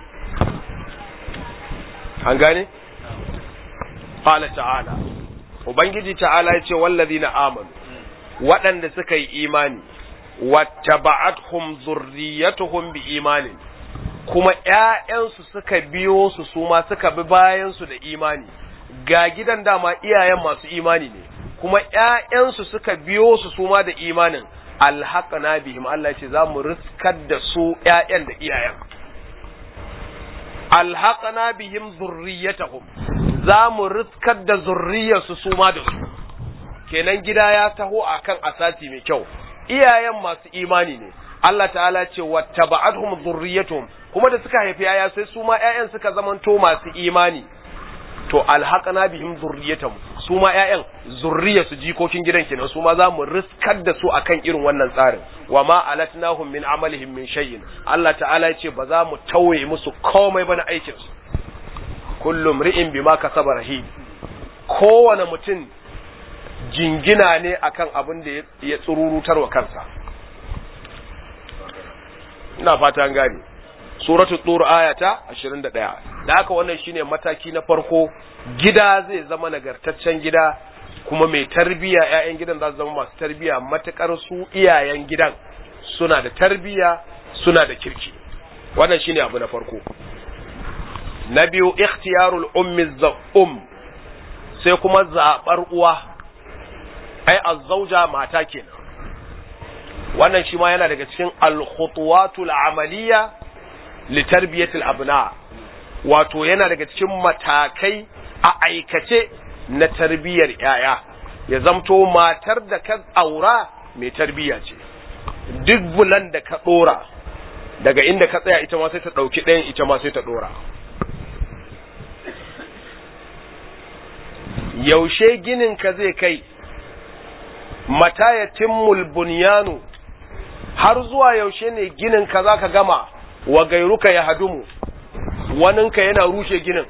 [SPEAKER 1] an gane qala ta'ala Ubangiji ta'ala ya ce wallazi na amanu waɗanda suka yi imani wattaba'athum zurriyatuhum bi imanin kuma ƴaƴansu suka biyo su su ma suka bi bayan su da imani ga gidan dama iyayen masu imani ne kuma ƴaƴansu suka biyo su su ma da imanin alhaqna bihim Allah ce za mu riskar da su ƴaƴan da iyayen alhaqna bihim zurriyatuhum za mu riskar da zurriyarsu su ma da su kenan gida ya taho akan asasi mai kyau iyayen masu imani ne Allah ta'ala ce wattaba'atuhum dhurriyyatuhum kuma da suka haifi yaya sai su ma ƴaƴan suka zamanto masu imani to alhaqana bihim dhurriyyatuhum su ma ƴaƴan zurriya su jikokin gidan kenan su ma za mu riskar da su akan irin wannan tsarin wa ma alatnahum min amalihim min shay'in Allah ta'ala ya ce ba za mu tauye musu komai ba na aikin su kullum ri'in bima kasaba rahim kowane mutum jingina ne akan abin da ya tsururutar wa kansa ina fata an gane suratu tur ayata 21 da haka wannan shine mataki na farko gida zai zama nagartaccen gida kuma mai tarbiya ƴaƴan gidan za su zama masu tarbiya matukar su iyayen gidan suna da tarbiya suna da kirki wannan shine abu na farko na biyu ikhtiyarul ummi um sai kuma zabar uwa ai azzauja mata kenan wannan shi ma yana daga cikin al-khutuwatul amaliya li tarbiyatil abna wato yana daga cikin matakai a aikace na tarbiyar yaya ya zamto matar da ka aura mai tarbiya ce duk bulan da ka dora daga inda ka tsaya ita ma sai ta dauki ɗayan ita ma sai ta dora yaushe ginin ka zai kai mata ya timmul bunyanu har zuwa yaushe ne ginin ka za ka gama wa gairuka ya hadumu waninka yana rushe ginin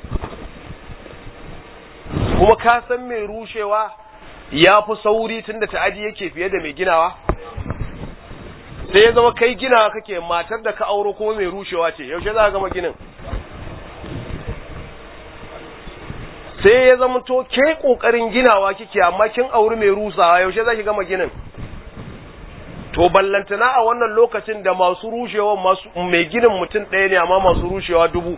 [SPEAKER 1] kuma ka san mai rushewa ya fi sauri tun da ta'aji yake fiye da mai ginawa sai ya zama kai ginawa kake matar da ka auro kuma mai rushewa ce yaushe za ka gama ginin sai ya zama to ke kokarin ginawa kike amma kin auri mai rusawa yaushe za ki gama ginin to ballantana a wannan lokacin da masu rushewa masu mai ginin mutum ɗaya ne amma masu rushewa dubu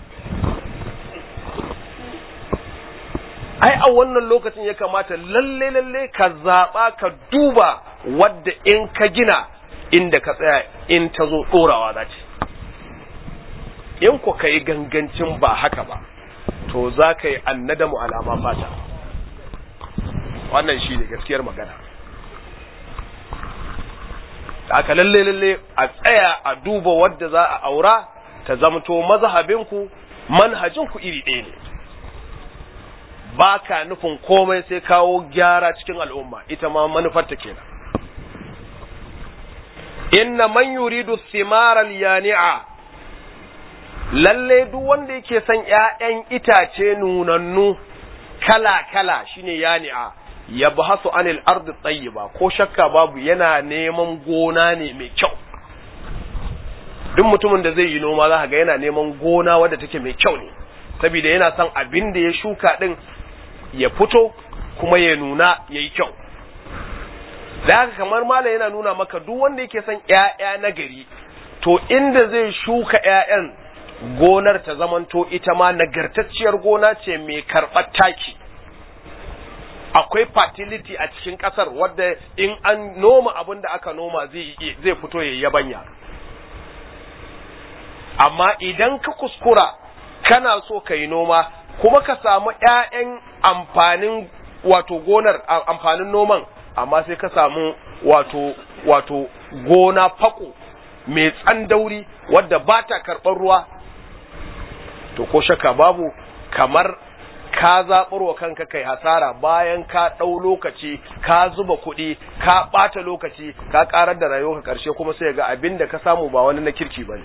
[SPEAKER 1] ai a wannan lokacin ya kamata lalle lalle ka zaɓa ka duba wadda in ka gina inda ka tsaya in ta zo ɗorawa za ce in ku ka yi gangancin ba haka ba to za ka yi annadamu alama fata wannan shi ne gaskiyar magana da aka lalle lalle a tsaya a duba wadda za a aura ta zamto mazhabinku manhajinku iri ɗaya ne ba ka nufin komai sai kawo gyara cikin al'umma ita ma manufarta kenan inna man yuridu thimaral yani'a lalle duk wanda yake son ƴaƴan itace nunannu kala kala shine yani'a ya bahasu anil ardi tayyiba ko shakka babu yana neman gona ne mai kyau duk mutumin da zai yi noma za ga yana neman gona wadda take mai kyau ne saboda yana son abin da ya shuka din ya fito kuma ya nuna ya yi kyau da haka kamar malam yana nuna maka duk wanda yake son ‘ya'ya na gari to inda zai shuka ‘ya'yan gonar ta zamanto ita ma nagartacciyar gona ce mai karɓar taki akwai fertility a cikin ƙasar wadda in an noma abin da aka noma zai fito ya yabanya amma idan ka kuskura kana so ka yi noma kuma ka samu ‘ya'yan amfanin wato gonar amfanin noman amma sai ka samu wato wato gona fako mai tsandauri wadda ba ta karɓar ruwa to ko shakka babu kamar ka zaɓar wa kanka kai hasara bayan ka ɗau lokaci ka zuba kuɗi ka ɓata lokaci ka ƙarar da rayuwa ka ƙarshe kuma sai ga abin da ka samu ba wani na kirki ba ne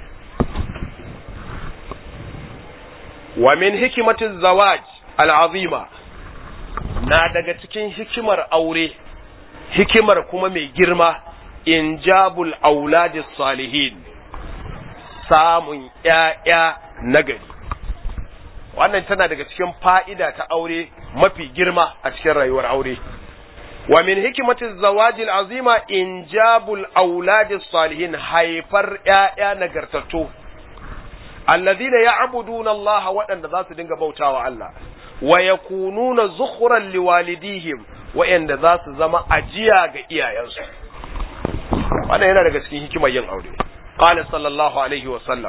[SPEAKER 1] wa min hikimatin zawaj al'azima na daga cikin hikimar aure hikimar kuma mai girma injabul auladis salihin samun ‘ya'ya nagari wannan tana daga cikin fa'ida ta aure mafi girma a cikin rayuwar aure wa min hikimatin zawajil azima injabul auladis salihin haifar ‘ya'ya nagartattu alladhina ya'buduna Allah waɗanda za su dinga bautawa Allah wa yakununa zukhran liwalidihim waɗanda za su zama ajiya ga iyayensu wannan yana daga cikin hikimar yin aure qala sallallahu alaihi wa sallam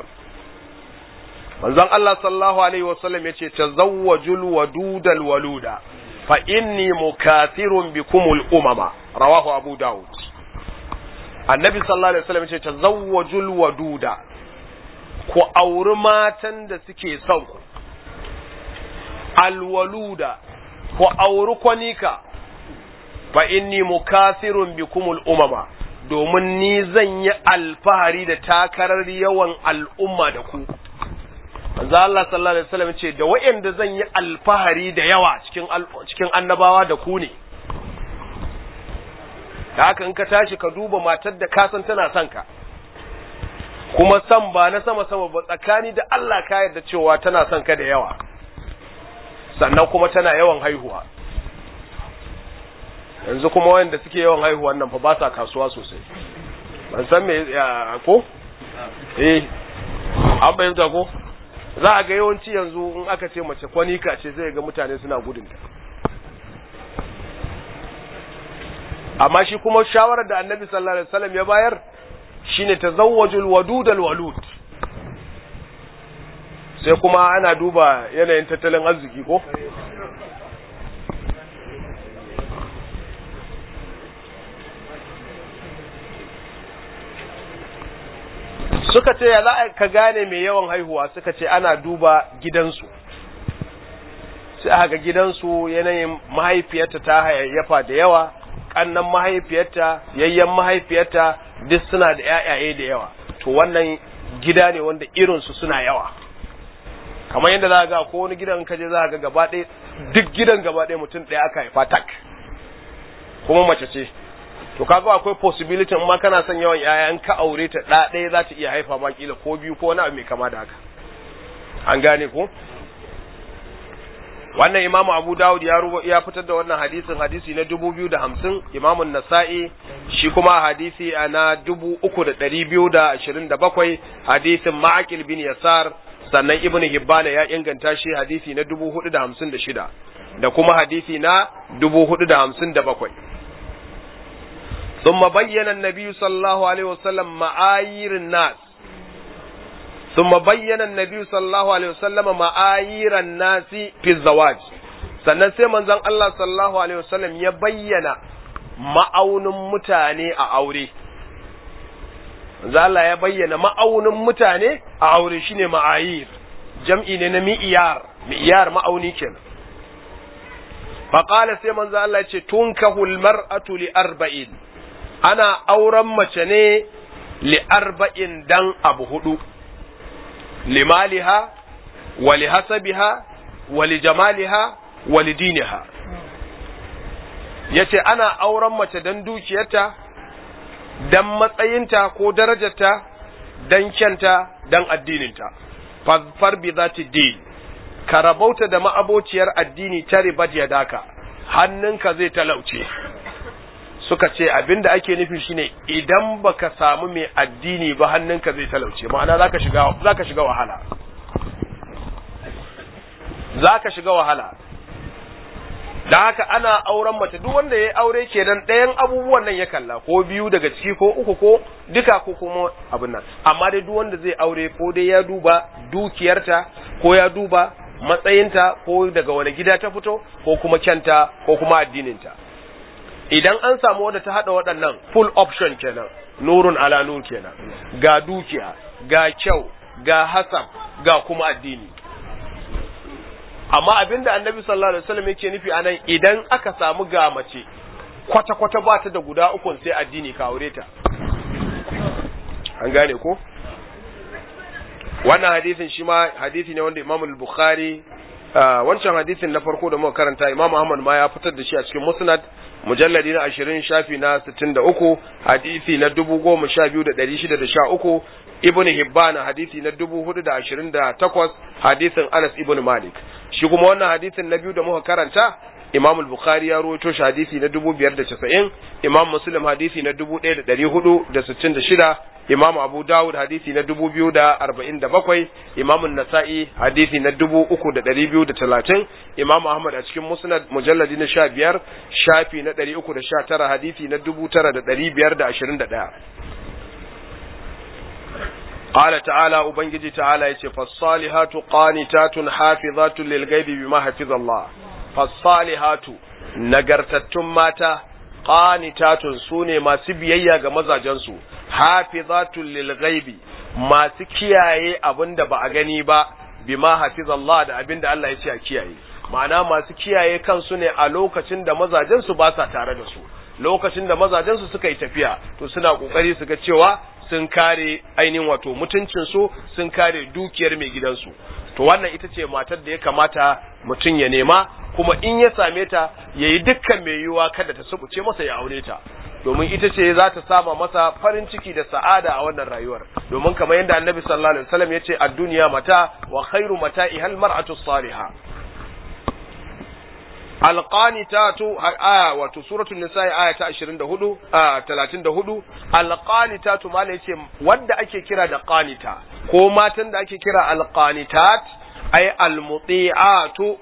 [SPEAKER 1] manzon Allah sallallahu alaihi wa sallam yace tazawwajul wadudal waluda fa inni mukathirun bikumul umama rawahu abu daud annabi sallallahu alaihi wasallam ce tazawwajul waduda ku auri matan da suke son ku alwaluda ku auri kwanika fa inni mukathirun bikumul umama domin ni zan yi alfahari da takarar yawan al'umma da ku manzo Allah sallallahu alaihi wasallam ce da wayanda zan yi alfahari da yawa cikin cikin annabawa da ku ne haka in ka tashi ka duba matar da ka san tana son ka kuma san ba na sama sama ba tsakani da Allah ka yarda cewa tana son ka da yawa sannan kuma tana yawan haihuwa yanzu kuma wanda suke yawan haihuwa nan fa ba sa kasuwa sosai ban san me ko eh an bayyana ko za a ga yawanci yanzu in aka ce mace kwanika ce zai ga mutane suna gudunta amma shi kuma shawarar da annabi sallallahu alaihi wasallam ya bayar shine tazawwajul wadud al walud sai kuma ana duba yanayin tattalin arziki ko suka ce ya za ka gane mai yawan haihuwa suka ce ana duba gidansu sai aka ga gidansu yanayin mahaifiyarta ta hayayyafa da yawa kannan mahaifiyarta yayyan mahaifiyarta duk suna da yayaye da yawa to wannan gida ne wanda irinsu suna yawa kamar yadda za ga ko wani gidan kaje za ga gaba ɗaya duk gidan gaba ɗaya mutum ɗaya aka haifa tak kuma mace ce to kaga akwai possibility in ma kana son yawan yayan ka aure ta da ɗaya za ta iya haifa ma kila ko biyu ko wani abu mai kama da haka an gane ko wannan imamu abu dawud ya rubo ya fitar da wannan hadisin hadisi na dubu biyu da hamsin imamu nasa'i shi kuma hadisi a na dubu uku da ɗari biyu da ashirin da bakwai hadisin ma'akil bin yasar sannan ibn hibbana ya inganta shi hadisi na dubu hudu da hamsin da shida da kuma hadisi na dubu hudu da hamsin da bakwai ثم بين النبي صلى الله عليه وسلم معايير الناس ثم بين النبي صلى الله عليه وسلم معايير الناس في الزواج sannan sai manzon Allah sallallahu alaihi wasallam ya bayyana ma'aunin mutane a aure manzon Allah ya bayyana ma'aunin mutane a aure shine ma'ayir jam'i ne na mi'iyar mi'iyar ma'auni kenan faqala sai manzon Allah ya ce tunkahul mar'atu li arba'in ana auren mace ne li arba'in dan abu hudu limaliha wa li hasabiha wa li jamaliha wa li diniha yace ana auren mace dan dukiyarta dan matsayinta ko darajarta dan kyanta dan addininta far bi zati din ka rabauta da ma'abociyar addini ta ribat yadaka hannunka zai talauce suka ce abinda ake nufi shine idan baka samu mai addini ba hannunka zai talauce ma'ana zaka shiga zaka shiga wahala zaka shiga wahala da haka ana auren mace duk wanda ya aure kenan ɗayan abubuwan nan ya kalla ko biyu daga ciki ko uku ko duka ko kuma abin nan amma dai duk wanda zai aure ko dai ya duba dukiyarta ko ya duba matsayinta ko daga wani gida ta fito ko kuma kyanta ko kuma addininta idan an samu wadda ta haɗa waɗannan full option kenan nurun ala nur kenan ga dukiya ga kyau ga hasab ga kuma addini amma abinda annabi sallallahu alaihi wasallam yake nufi anan idan aka samu ga mace kwata kwata ba ta da guda ukun sai addini ka aure ta an gane ko wannan hadisin shi ma hadisi ne wanda Imam al-Bukhari wancan hadisin na farko da muka karanta Imam Ahmad ma ya fitar da shi a cikin Musnad mujalladi na 20 shafi na 63 hadisi na 12613 Ibn Hibban hadisi na 4028 hadisin Anas ibn Malik shi kuma wannan hadisin na biyu da muka karanta Imam al-Bukhari ya rawaito shi hadisi na 2590 Imam Muslim hadisi na 1466 Imam Abu Dawud hadisi na 2047 Imam An-Nasa'i hadisi na 3230 Imam Ahmad a cikin Musnad mujalladi na 15 shafi na 319 hadisi na 9521 قال تعالى ubangiji ta'ala yace fasalihatu qanitatun hafizatun lil ghaibi bima hafiza Allah fasalihatu nagartattun mata qanitatun sune masu biyayya ga mazajensu hafizatul lil ghaibi masu kiyaye abinda ba a gani ba bima hafizallah da abinda Allah ya ce a kiyaye ma'ana masu kiyaye kansu ne a lokacin da mazajensu ba sa tare da su lokacin da mazajensu suka yi tafiya to suna kokari su ga cewa sun kare ainihin wato mutuncinsu sun kare dukiyar mai gidansu to wannan ita ce matar da ya kamata mutum ya nema kuma in ya same ta ya yi dukkan mai yiwuwa kada ta subuce masa ya aure ta domin ita ce za ta sama masa farin ciki da sa'ada a wannan rayuwar domin kamar yadda annabi sallallahu alaihi wasallam ya ce a duniya mata wa khairu mata'i hal mar'atu salihah alqanitatu aya wato suratul nisa aya ta 24 a 34 alqanitatu mala yace wanda ake kira da qanita ko matan da ake kira alqanitat ay almuti'atu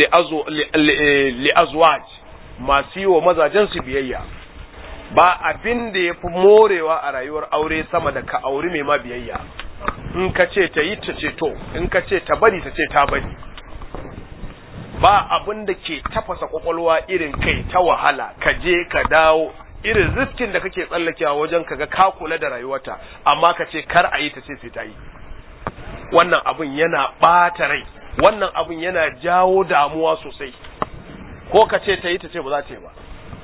[SPEAKER 1] li azwaj masu yi wa mazajen su biyayya ba abin da ya fi morewa a rayuwar aure sama da ka auri mai ma biyayya in ka ce ta yi ta ce to in ka ce ta bari ta ce ta bari ba abin da ke tafasa kwakwalwa irin kai ta wahala ka je ka dawo irin riskin da kake tsallakewa wajen kaga ka kula da rayuwarta amma ka ce kar a yi ta ce sai ta yi wannan abin yana ɓata rai wannan abin yana jawo damuwa sosai ko ka ce ta yi ta ce ba za ta yi ba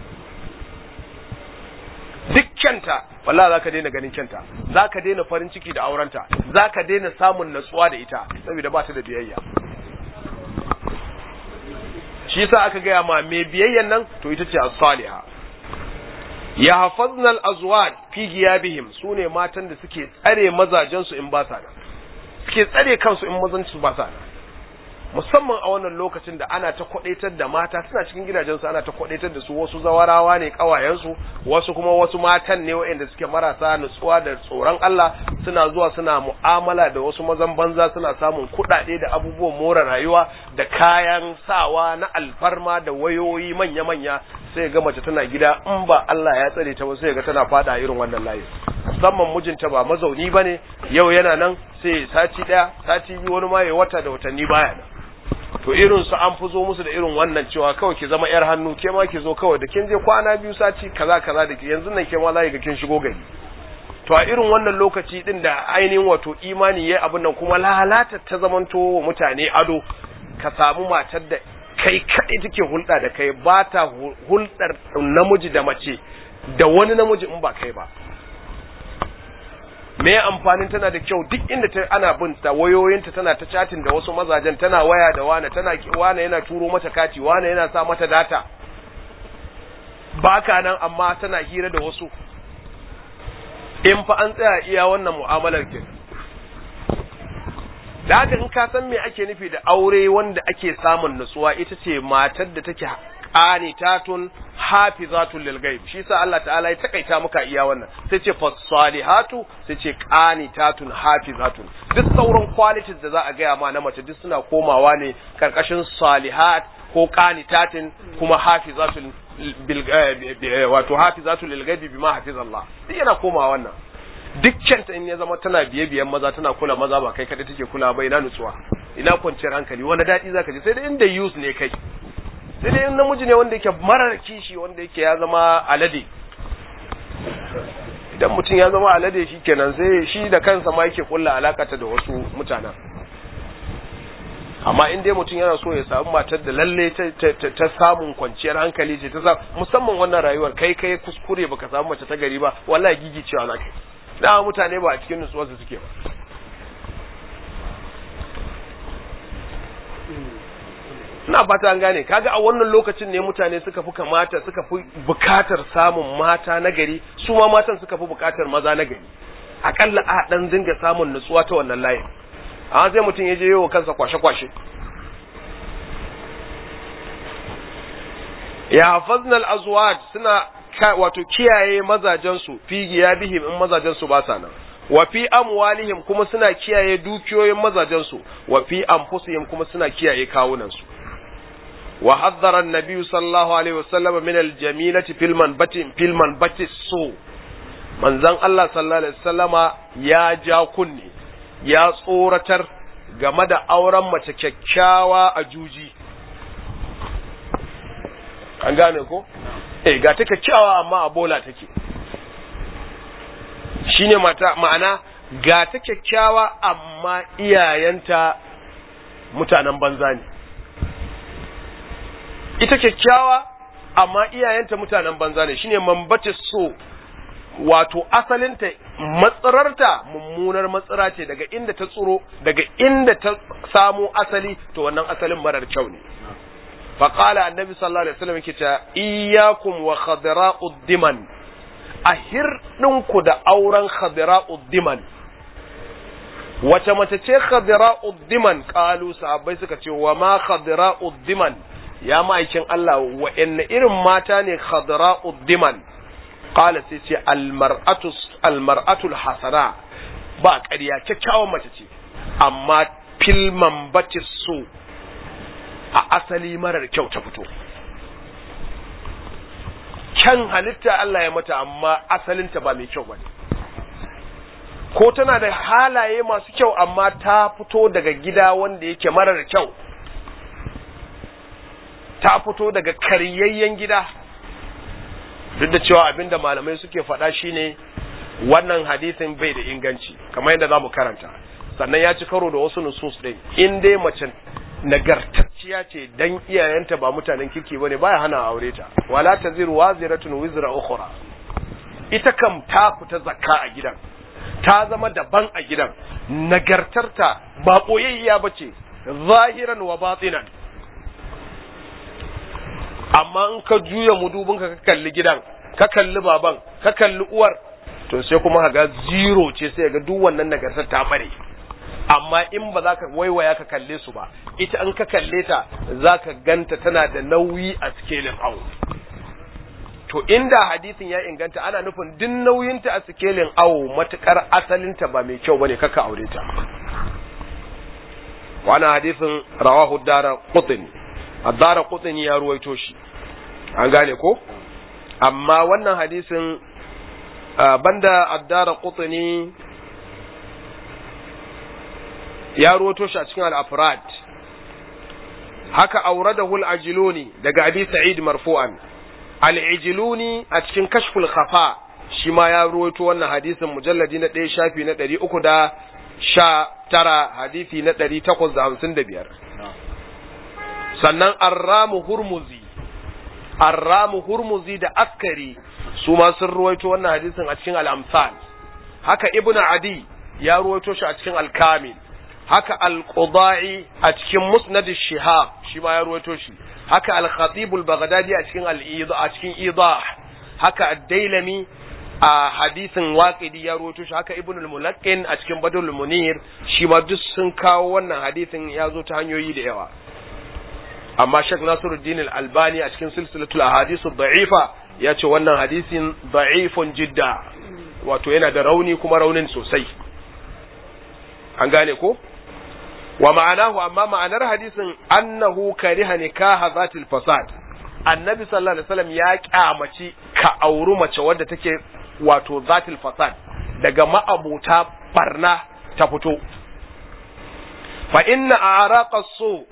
[SPEAKER 1] duk kyanta wallahi za ka daina ganin kyanta za ka daina farin ciki da aurenta za ka daina samun natsuwa da ita saboda ba ta da biyayya shi yasa aka gaya ma mai biyayyan nan to ita ce as-saliha ya hafazna al-azwaj fi giyabihim sune matan da suke tsare mazajen su in ba sa nan suke tsare kansu in mazan su ba sa nan musamman a wannan lokacin da ana ta kwadaitar da mata suna cikin gidajensu ana ta kwadaitar da su wasu zawarawa ne kawayensu wasu kuma wasu matan ne waɗanda suke marasa nutsuwa da tsoron Allah suna zuwa suna mu'amala da wasu mazan banza suna samun kuɗaɗe da abubuwan more rayuwa da kayan sawa na alfarma da wayoyi manya-manya sai ga mace tana gida in ba Allah ya tsare ta ba sai ga tana fada irin wannan layi musamman mijinta ba mazauni bane yau yana nan sai sati daya sati biyu wani ma ya wata da watanni baya nan to irin su an fi zo musu da irin wannan cewa kawai ki zama yar hannu ke ma ki zo kawai da kin je kwana biyu sati kaza kaza da ki yanzu nan ke ma za ga kin shigo gari to a irin wannan lokaci din da ainihin wato imani yayi abin nan kuma lalata ta zamanto wa mutane ado ka samu matar da kai kaɗai take hulɗa da kai ba ta hulɗar namiji da mace da wani namiji in ba kai ba me amfanin tana da kyau duk inda ta ana bin ta wayoyinta tana ta chatting da wasu mazajen tana waya da wane tana wane yana turo mata kati wane yana sa mata data baka nan amma tana hira da wasu in fa an tsaya iya wannan mu'amalar ke da haka in ka san me ake nufi da aure wanda ake samun nutsuwa ita ce matar da take qanitatun hafizatun lil ghaib shi yasa Allah ta'ala ya takaita muka iya wannan sai ce fasalihatu sai ce qanitatun hafizatun duk sauran qualities da za a gaya ma na mace duk suna komawa ne karkashin salihat ko qanitatin kuma hafizatun bil wato hafizatul lil ghaib bima hafizallah duk yana komawa wannan dukkanta in ya zama tana biye biyan maza tana kula maza ba kai kada take kula ba ina nutsuwa ina kwanciyar hankali wani daɗi zaka ji sai dai inda use ne kai sai dai in namiji ne wanda yake marar kishi wanda yake ya zama alade idan mutum ya zama alade shi kenan sai shi da kansa ma yake kulla alakata da wasu mutanen amma in dai mutum yana so ya samu matar da lalle ta samun kwanciyar hankali ce ta sa musamman wannan rayuwar kai kai kuskure baka samu mace ta gari ba wallahi gigi cewa na kai da mutane ba a cikin nutsuwar su suke ba ina fata an gane kaga a wannan lokacin ne mutane suka fi kamata suka fi bukatar samun mata na gari su ma matan suka fi bukatar maza na gari akalla a dan dinga samun nutsuwa ta wannan layin amma sai mutum ya je yawo kansa kwashe-kwashe ya hafazna al-azwaj suna wato kiyaye mazajensu fi giyabihim in mazajensu ba sa nan wa fi amwalihim kuma suna kiyaye dukiyoyin mazajensu wa fi anfusihim kuma suna kiyaye kawunansu wa haddara an-nabi sallallahu alaihi wasallam min al-jamilati fil manbati fil manbati su manzon Allah sallallahu alaihi wasallama ya ja kunni ya tsoratar game da auren mace kyakkyawa a juji an gane ko eh ga ta kyakkyawa amma a bola take shine mata ma'ana ga ta kyakkyawa amma iyayenta mutanen banza ne ita kyakkyawa amma iyayenta mutanen banza ne shine mambace so wato asalinta matsirarta mummunar matsira ce daga inda ta tsuro daga inda ta samo asali to wannan asalin marar kyau ne faqala annabi sallallahu alaihi wasallam yake ta iyyakum wa khadra'ud diman ahir ɗinku da auren khadra'ud diman wace mace ce khadra'ud diman qalu sahabbai suka ce wa ma khadra'ud diman ya ma'aikin Allah wa'anne irin mata ne khadra'ud diman qala sai ce almar'atu almar'atul hasana ba ƙarya kyakkyawan mace ce amma filman bace so a asali marar kyau ta fito kyan halitta Allah ya mata amma asalinta ba mai kyau bane ko tana da halaye masu kyau amma ta fito daga gida wanda yake marar kyau ta fito daga karyayyen gida duk da cewa abinda malamai suke faɗa shine wannan hadisin bai da inganci kamar yadda za mu karanta sannan ya ci karo da wasu nusus ɗin in dai mace nagartacciya ce dan iyayenta ba mutanen kirki bane baya hana aure ta wala taziru waziratun wizra ukhra ita kam ta fita zakka a gidan ta zama daban a gidan nagartarta ba boyayya bace zahiran wa batinan amma in ka juya mudubin ka kalli gidan ka kalli baban ka kalli uwar to sai kuma ga zero ce sai ga duk wannan nagartar ta bare amma in ba za ka waiwaya ka kalle su ba ita an ka kalle ta za ka ganta tana da nauyi a sikelin awo to inda hadisin ya inganta ana nufin duk nauyinta a sikelin awo matukar asalinta ba mai kyau bane kaka aure ta wannan hadisin rawahu dara qutni ad-dara qutni ya ruwaito shi an gane ko amma wannan hadisin banda ad-dara qutni ya ruwato shi a cikin al-afrad haka auradahu al-ajluni daga abi sa'id marfu'an al-ajluni a cikin kashful khafa shi ma ya ruwato wannan hadisin mujalladi na ɗaya shafi na ɗari uku da sha tara hadisi na ɗari takwas da hamsin da biyar sannan arramu hurmuzi arramu hurmuzi da askari su ma sun ruwaito wannan hadisin a cikin al-amsal haka ibnu adi ya ruwaito shi a cikin al-kamil haka al-qudai a cikin musnad shihab shi ma ya ruwaito shi haka al-khatib al-baghdadi a cikin al-idah a cikin idah haka ad-dailami a hadisin waqidi ya ruwaito shi haka ibn al-mulaqqin a cikin badul munir shi ma duk sun kawo wannan hadisin ya zo ta hanyoyi da yawa amma Sheikh Nasiruddin al-Albani a cikin silsilatul ahadith ad-da'ifa ya ce wannan hadisin da'ifun jidda wato yana da rauni kuma raunin sosai an gane ko wa ma'anahu amma ma'anar hadisin annahu kariha nikaha zatil fasad annabi sallallahu alaihi wasallam ya kyamaci ka auri mace wadda take wato zatil fasad daga ma'abuta barna ta fito fa inna araqa su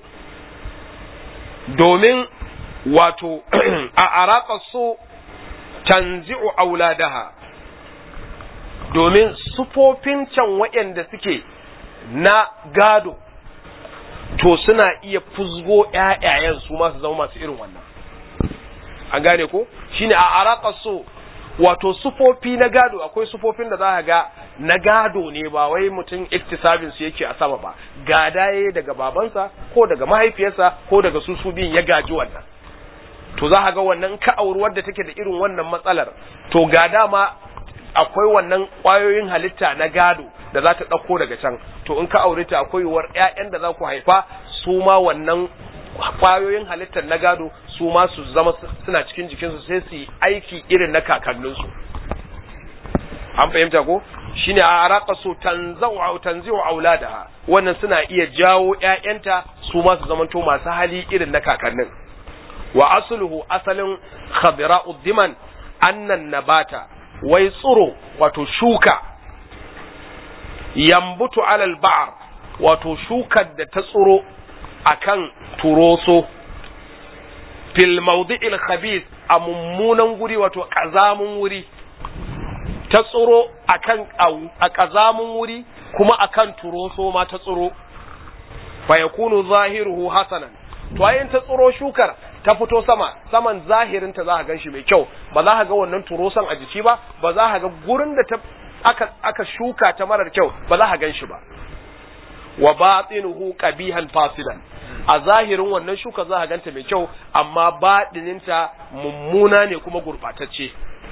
[SPEAKER 1] domin wato a araqa su tanzi'u auladaha domin sufofin can waɗanda suke na gado to suna iya fuzgo ƴaƴayen su ma su zama masu irin wannan an gane ko shine a araka so wato sufofi na gado akwai sufofin da za ka ga na gado ne ba wai mutum iktisabin su yake a sama ba gada yayi daga babansa ko daga mahaifiyarsa ko daga su su biyun ya gaji wannan to za ka ga wannan ka auri wadda take da irin wannan matsalar to ga dama akwai wannan ƙwayoyin halitta na gado da za ta ɗauko daga can to in ka aure ta akwai yiwuwar ƴaƴan da za ku haifa su ma wannan ƙwayoyin halittar na gado su ma su zama suna cikin jikinsu sai su yi aiki irin na kakanninsu an fahimta ko shine a araka so tanzau tanziu auladaha wannan suna iya jawo ƴaƴanta su ma su zamanto masu hali irin na kakannin wa asluhu asalin khadira'ud diman annan nabata wai tsiro wato shuka yambutu alal ba'ar wato shukar da ta tsiro akan turoso
[SPEAKER 2] fil mawdi'il khabith a mummunan guri wato kazamun wuri ta tsiro akan a kazamun wuri kuma akan turoso ma ta tsiro fa yakunu zahiruhu hasanan to ayin ta tsiro shukar ta fito sama saman zahirin ta za ka ganshi mai kyau ba za ka ga wannan turosan a jiki ba ba za ka ga gurin da ta aka aka shuka ta marar kyau ba za ka ganshi ba wa batinuhu qabihan fasidan a zahirin wannan shuka za ka ganta mai kyau amma baɗininta mummuna ne kuma gurɓatacce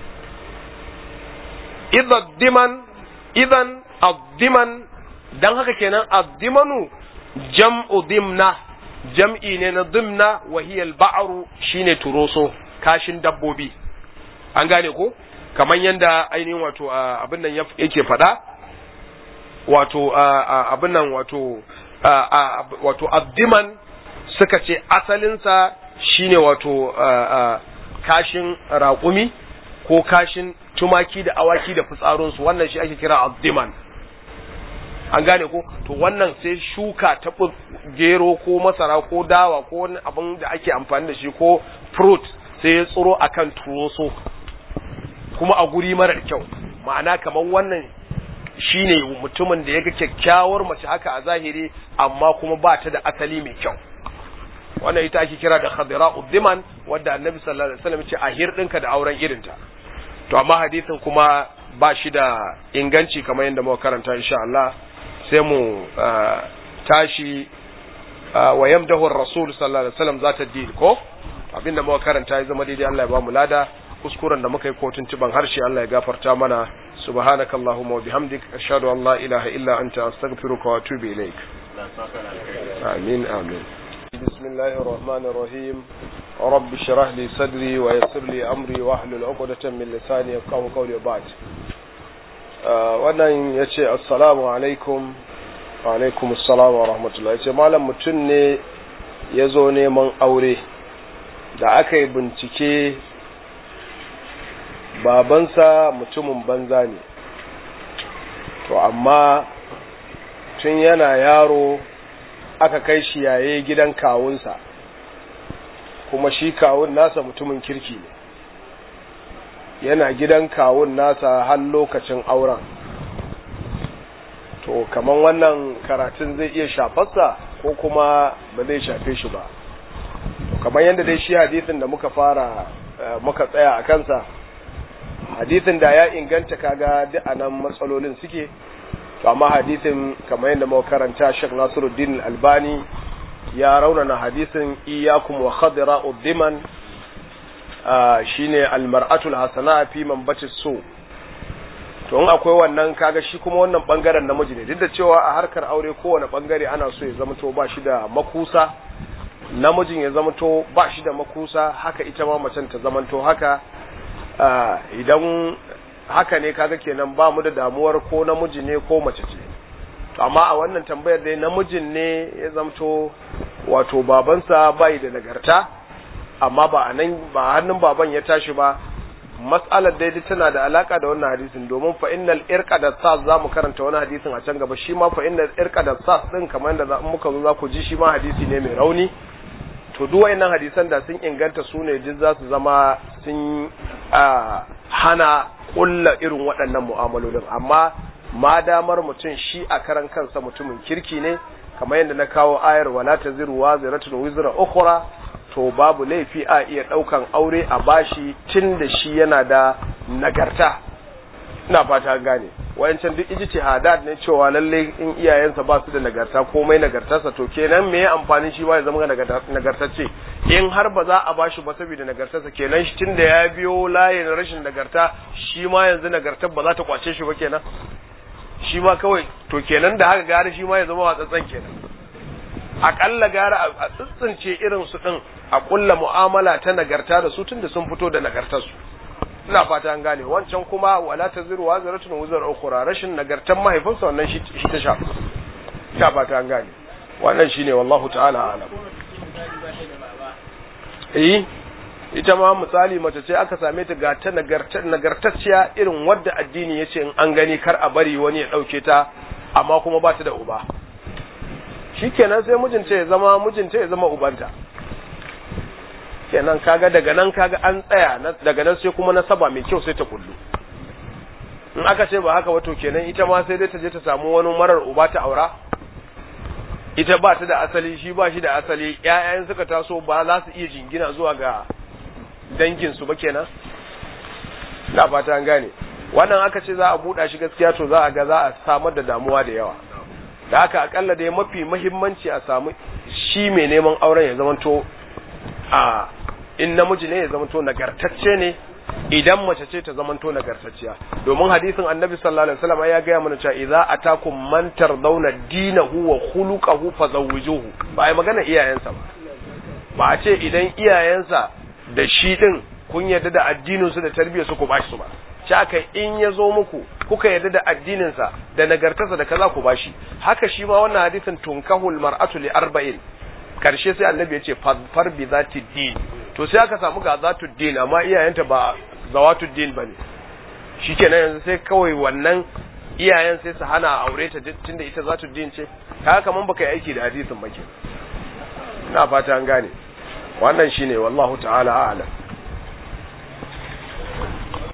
[SPEAKER 2] idan diman idan addiman dan haka kenan addimanu jam'u dimna jam'i ne na dimna wa hiya al shine turoso kashin dabbobi an gane ko kamar yanda ainihin wato abin nan yake faɗa wato abin nan wato wato addiman suka ce asalinsa shine wato kashin raƙumi ko kashin tumaki da awaki da fitsarinsu wannan shi ake kira addiman an gane ko to wannan sai shuka ta gero ko masara ko dawa ko wani abin da ake amfani da shi ko fruit sai ya tsoro akan turoso kuma a guri marar kyau ma'ana kamar wannan shine mutumin da ya ga kyakkyawar mace haka a zahiri amma kuma ba ta da asali mai kyau wannan ita ake kira da khadira uddiman wadda annabi sallallahu alaihi wasallam ce a hirdinka da auren irinta to amma hadisin kuma ba shi da inganci kamar yadda muka karanta insha Allah sai mu tashi wa yamdahu ar-rasul sallallahu alaihi wasallam zata din ko abinda muka karanta ya zama daidai Allah ya ba mu lada kuskuren da muka yi kotun tiban harshe Allah ya gafarta mana subhanakallahumma wa bihamdik ashhadu an la ilaha illa anta astaghfiruka wa atubu ilaik amin amin بسم الله الرحمن الرحيم رب اشرح لي صدري ويسر لي امري واحلل عقدة من لساني يفقهوا قولي بعد wannan ya ce assalamu alaikum wa alaikum assalamu wa rahmatullahi ya ce malam mutum ne ya zo neman aure da aka yi bincike babansa mutumin banza ne to amma tun yana yaro aka kai shi yaye gidan kawunsa kuma shi kawun nasa mutumin kirki ne yana gidan kawun nasa har lokacin auren to kaman wannan karatun zai iya shafarsa ko kuma ba zai shafe shi ba kamar yadda dai shi hadisin da muka fara muka tsaya a kansa hadisin da ya inganta kaga duk anan matsalolin suke to amma hadisin kamar yadda muka karanta Sheikh Nasiruddin Albani ya raunana hadisin iyyakum wa khadra uddiman shine almar'atul hasana fi manbati su to in akwai wannan kaga shi kuma wannan bangaren namiji ne duk da cewa a harkar aure kowane bangare ana so ya zama to ba shi da makusa namijin ya zama to ba shi da makusa haka ita ma macen ta zama to haka idan haka ne kaga kenan ba mu da damuwar ko namiji ne ko mace ce to amma a wannan tambayar dai namijin ne ya zamto wato babansa bai da nagarta amma ba a nan ba hannun baban ya tashi ba mas'alar dai tana da alaka da wannan hadisin domin fa innal irqa da sas zamu karanta wani hadisin a can gaba shi ma fa innal irqa da sas din kamar yadda muka zo za ku ji shi ma hadisi ne mai rauni to duk wayannan hadisan da sun inganta su ne duk za su zama sun hana kulla irin waɗannan mu'amalolin amma ma damar mutum shi a karan kansa mutumin kirki ne kamar yadda na kawo ayar wala taziru waziratun wizra ukhra to babu laifi a iya ɗaukan aure a bashi tun da shi yana da nagarta ina fata gane wayancan duk ijtihadat ne cewa lalle in iyayensa ba su da nagarta komai nagartarsa to kenan me amfanin shi ba ya zama nagartacce in har ba za a bashi ba saboda nagartarsa kenan shi tunda ya biyo layin rashin nagarta shi ma yanzu nagartar ba za ta kwace shi ba kenan shi ma kawai to kenan da haka gara shi ma ya zama watsatsan kenan akalla gara a tsitsince irin su din a kulla mu'amala ta nagarta da su tunda sun fito da nagartar su ina fata an gane wancan kuma wala taziru waziratun wuzar ukhra rashin nagartan mahaifinsa wannan shi ta shafa ina fata an gane wannan shine wallahu ta'ala alam eh ita ma misali mace ce aka same ta ga ta nagartacciya irin wadda addini yace in an gani kar a bari wani ya dauke ta amma kuma ba ta da uba shikenan sai mijinta ya zama mijinta ya zama ubanta kenan kaga daga nan kaga an tsaya daga nan sai kuma nasaba mai kyau sai ta kullu in aka ce ba haka wato kenan ita ma sai dai ta je ta samu wani marar uba ta aura ita ba ta da asali shi ba shi da asali ƴaƴan suka taso ba za su iya jingina zuwa ga dangin su ba kenan da fata an gane wannan aka ce za a buɗa shi gaskiya to za a ga za a samar da damuwa da yawa da haka akalla dai mafi muhimmanci a samu shi mai neman auren ya zamanto a in namiji ne ya zamanto nagartacce ne idan mace ce ta zamanto nagartacciya domin hadisin annabi sallallahu alaihi wasallam ya gaya mana cewa idza atakum man tardawna dinahu wa khuluquhu fazawwijuhu ba ai magana iyayensa ba ba a ce idan iyayensa da shi din kun yarda da addinin su da tarbiyyar su ku bashi su ba shi aka in ya zo muku kuka yarda da addinin sa da nagartarsa da kaza ku bashi haka shi ma wannan hadisin tunkahul mar'atu li arba'in karshe sai annabi ya ce far bi zati din to sai aka samu ga zatu din amma iyayenta ba zawatu din bane shikenan yanzu sai kawai wannan iyayen sai su hana aure ta tunda ita zatu din ce kaga kaman baka yi aiki da hadisin ba ke ina fata an gane wannan shine wallahu ta'ala a'lam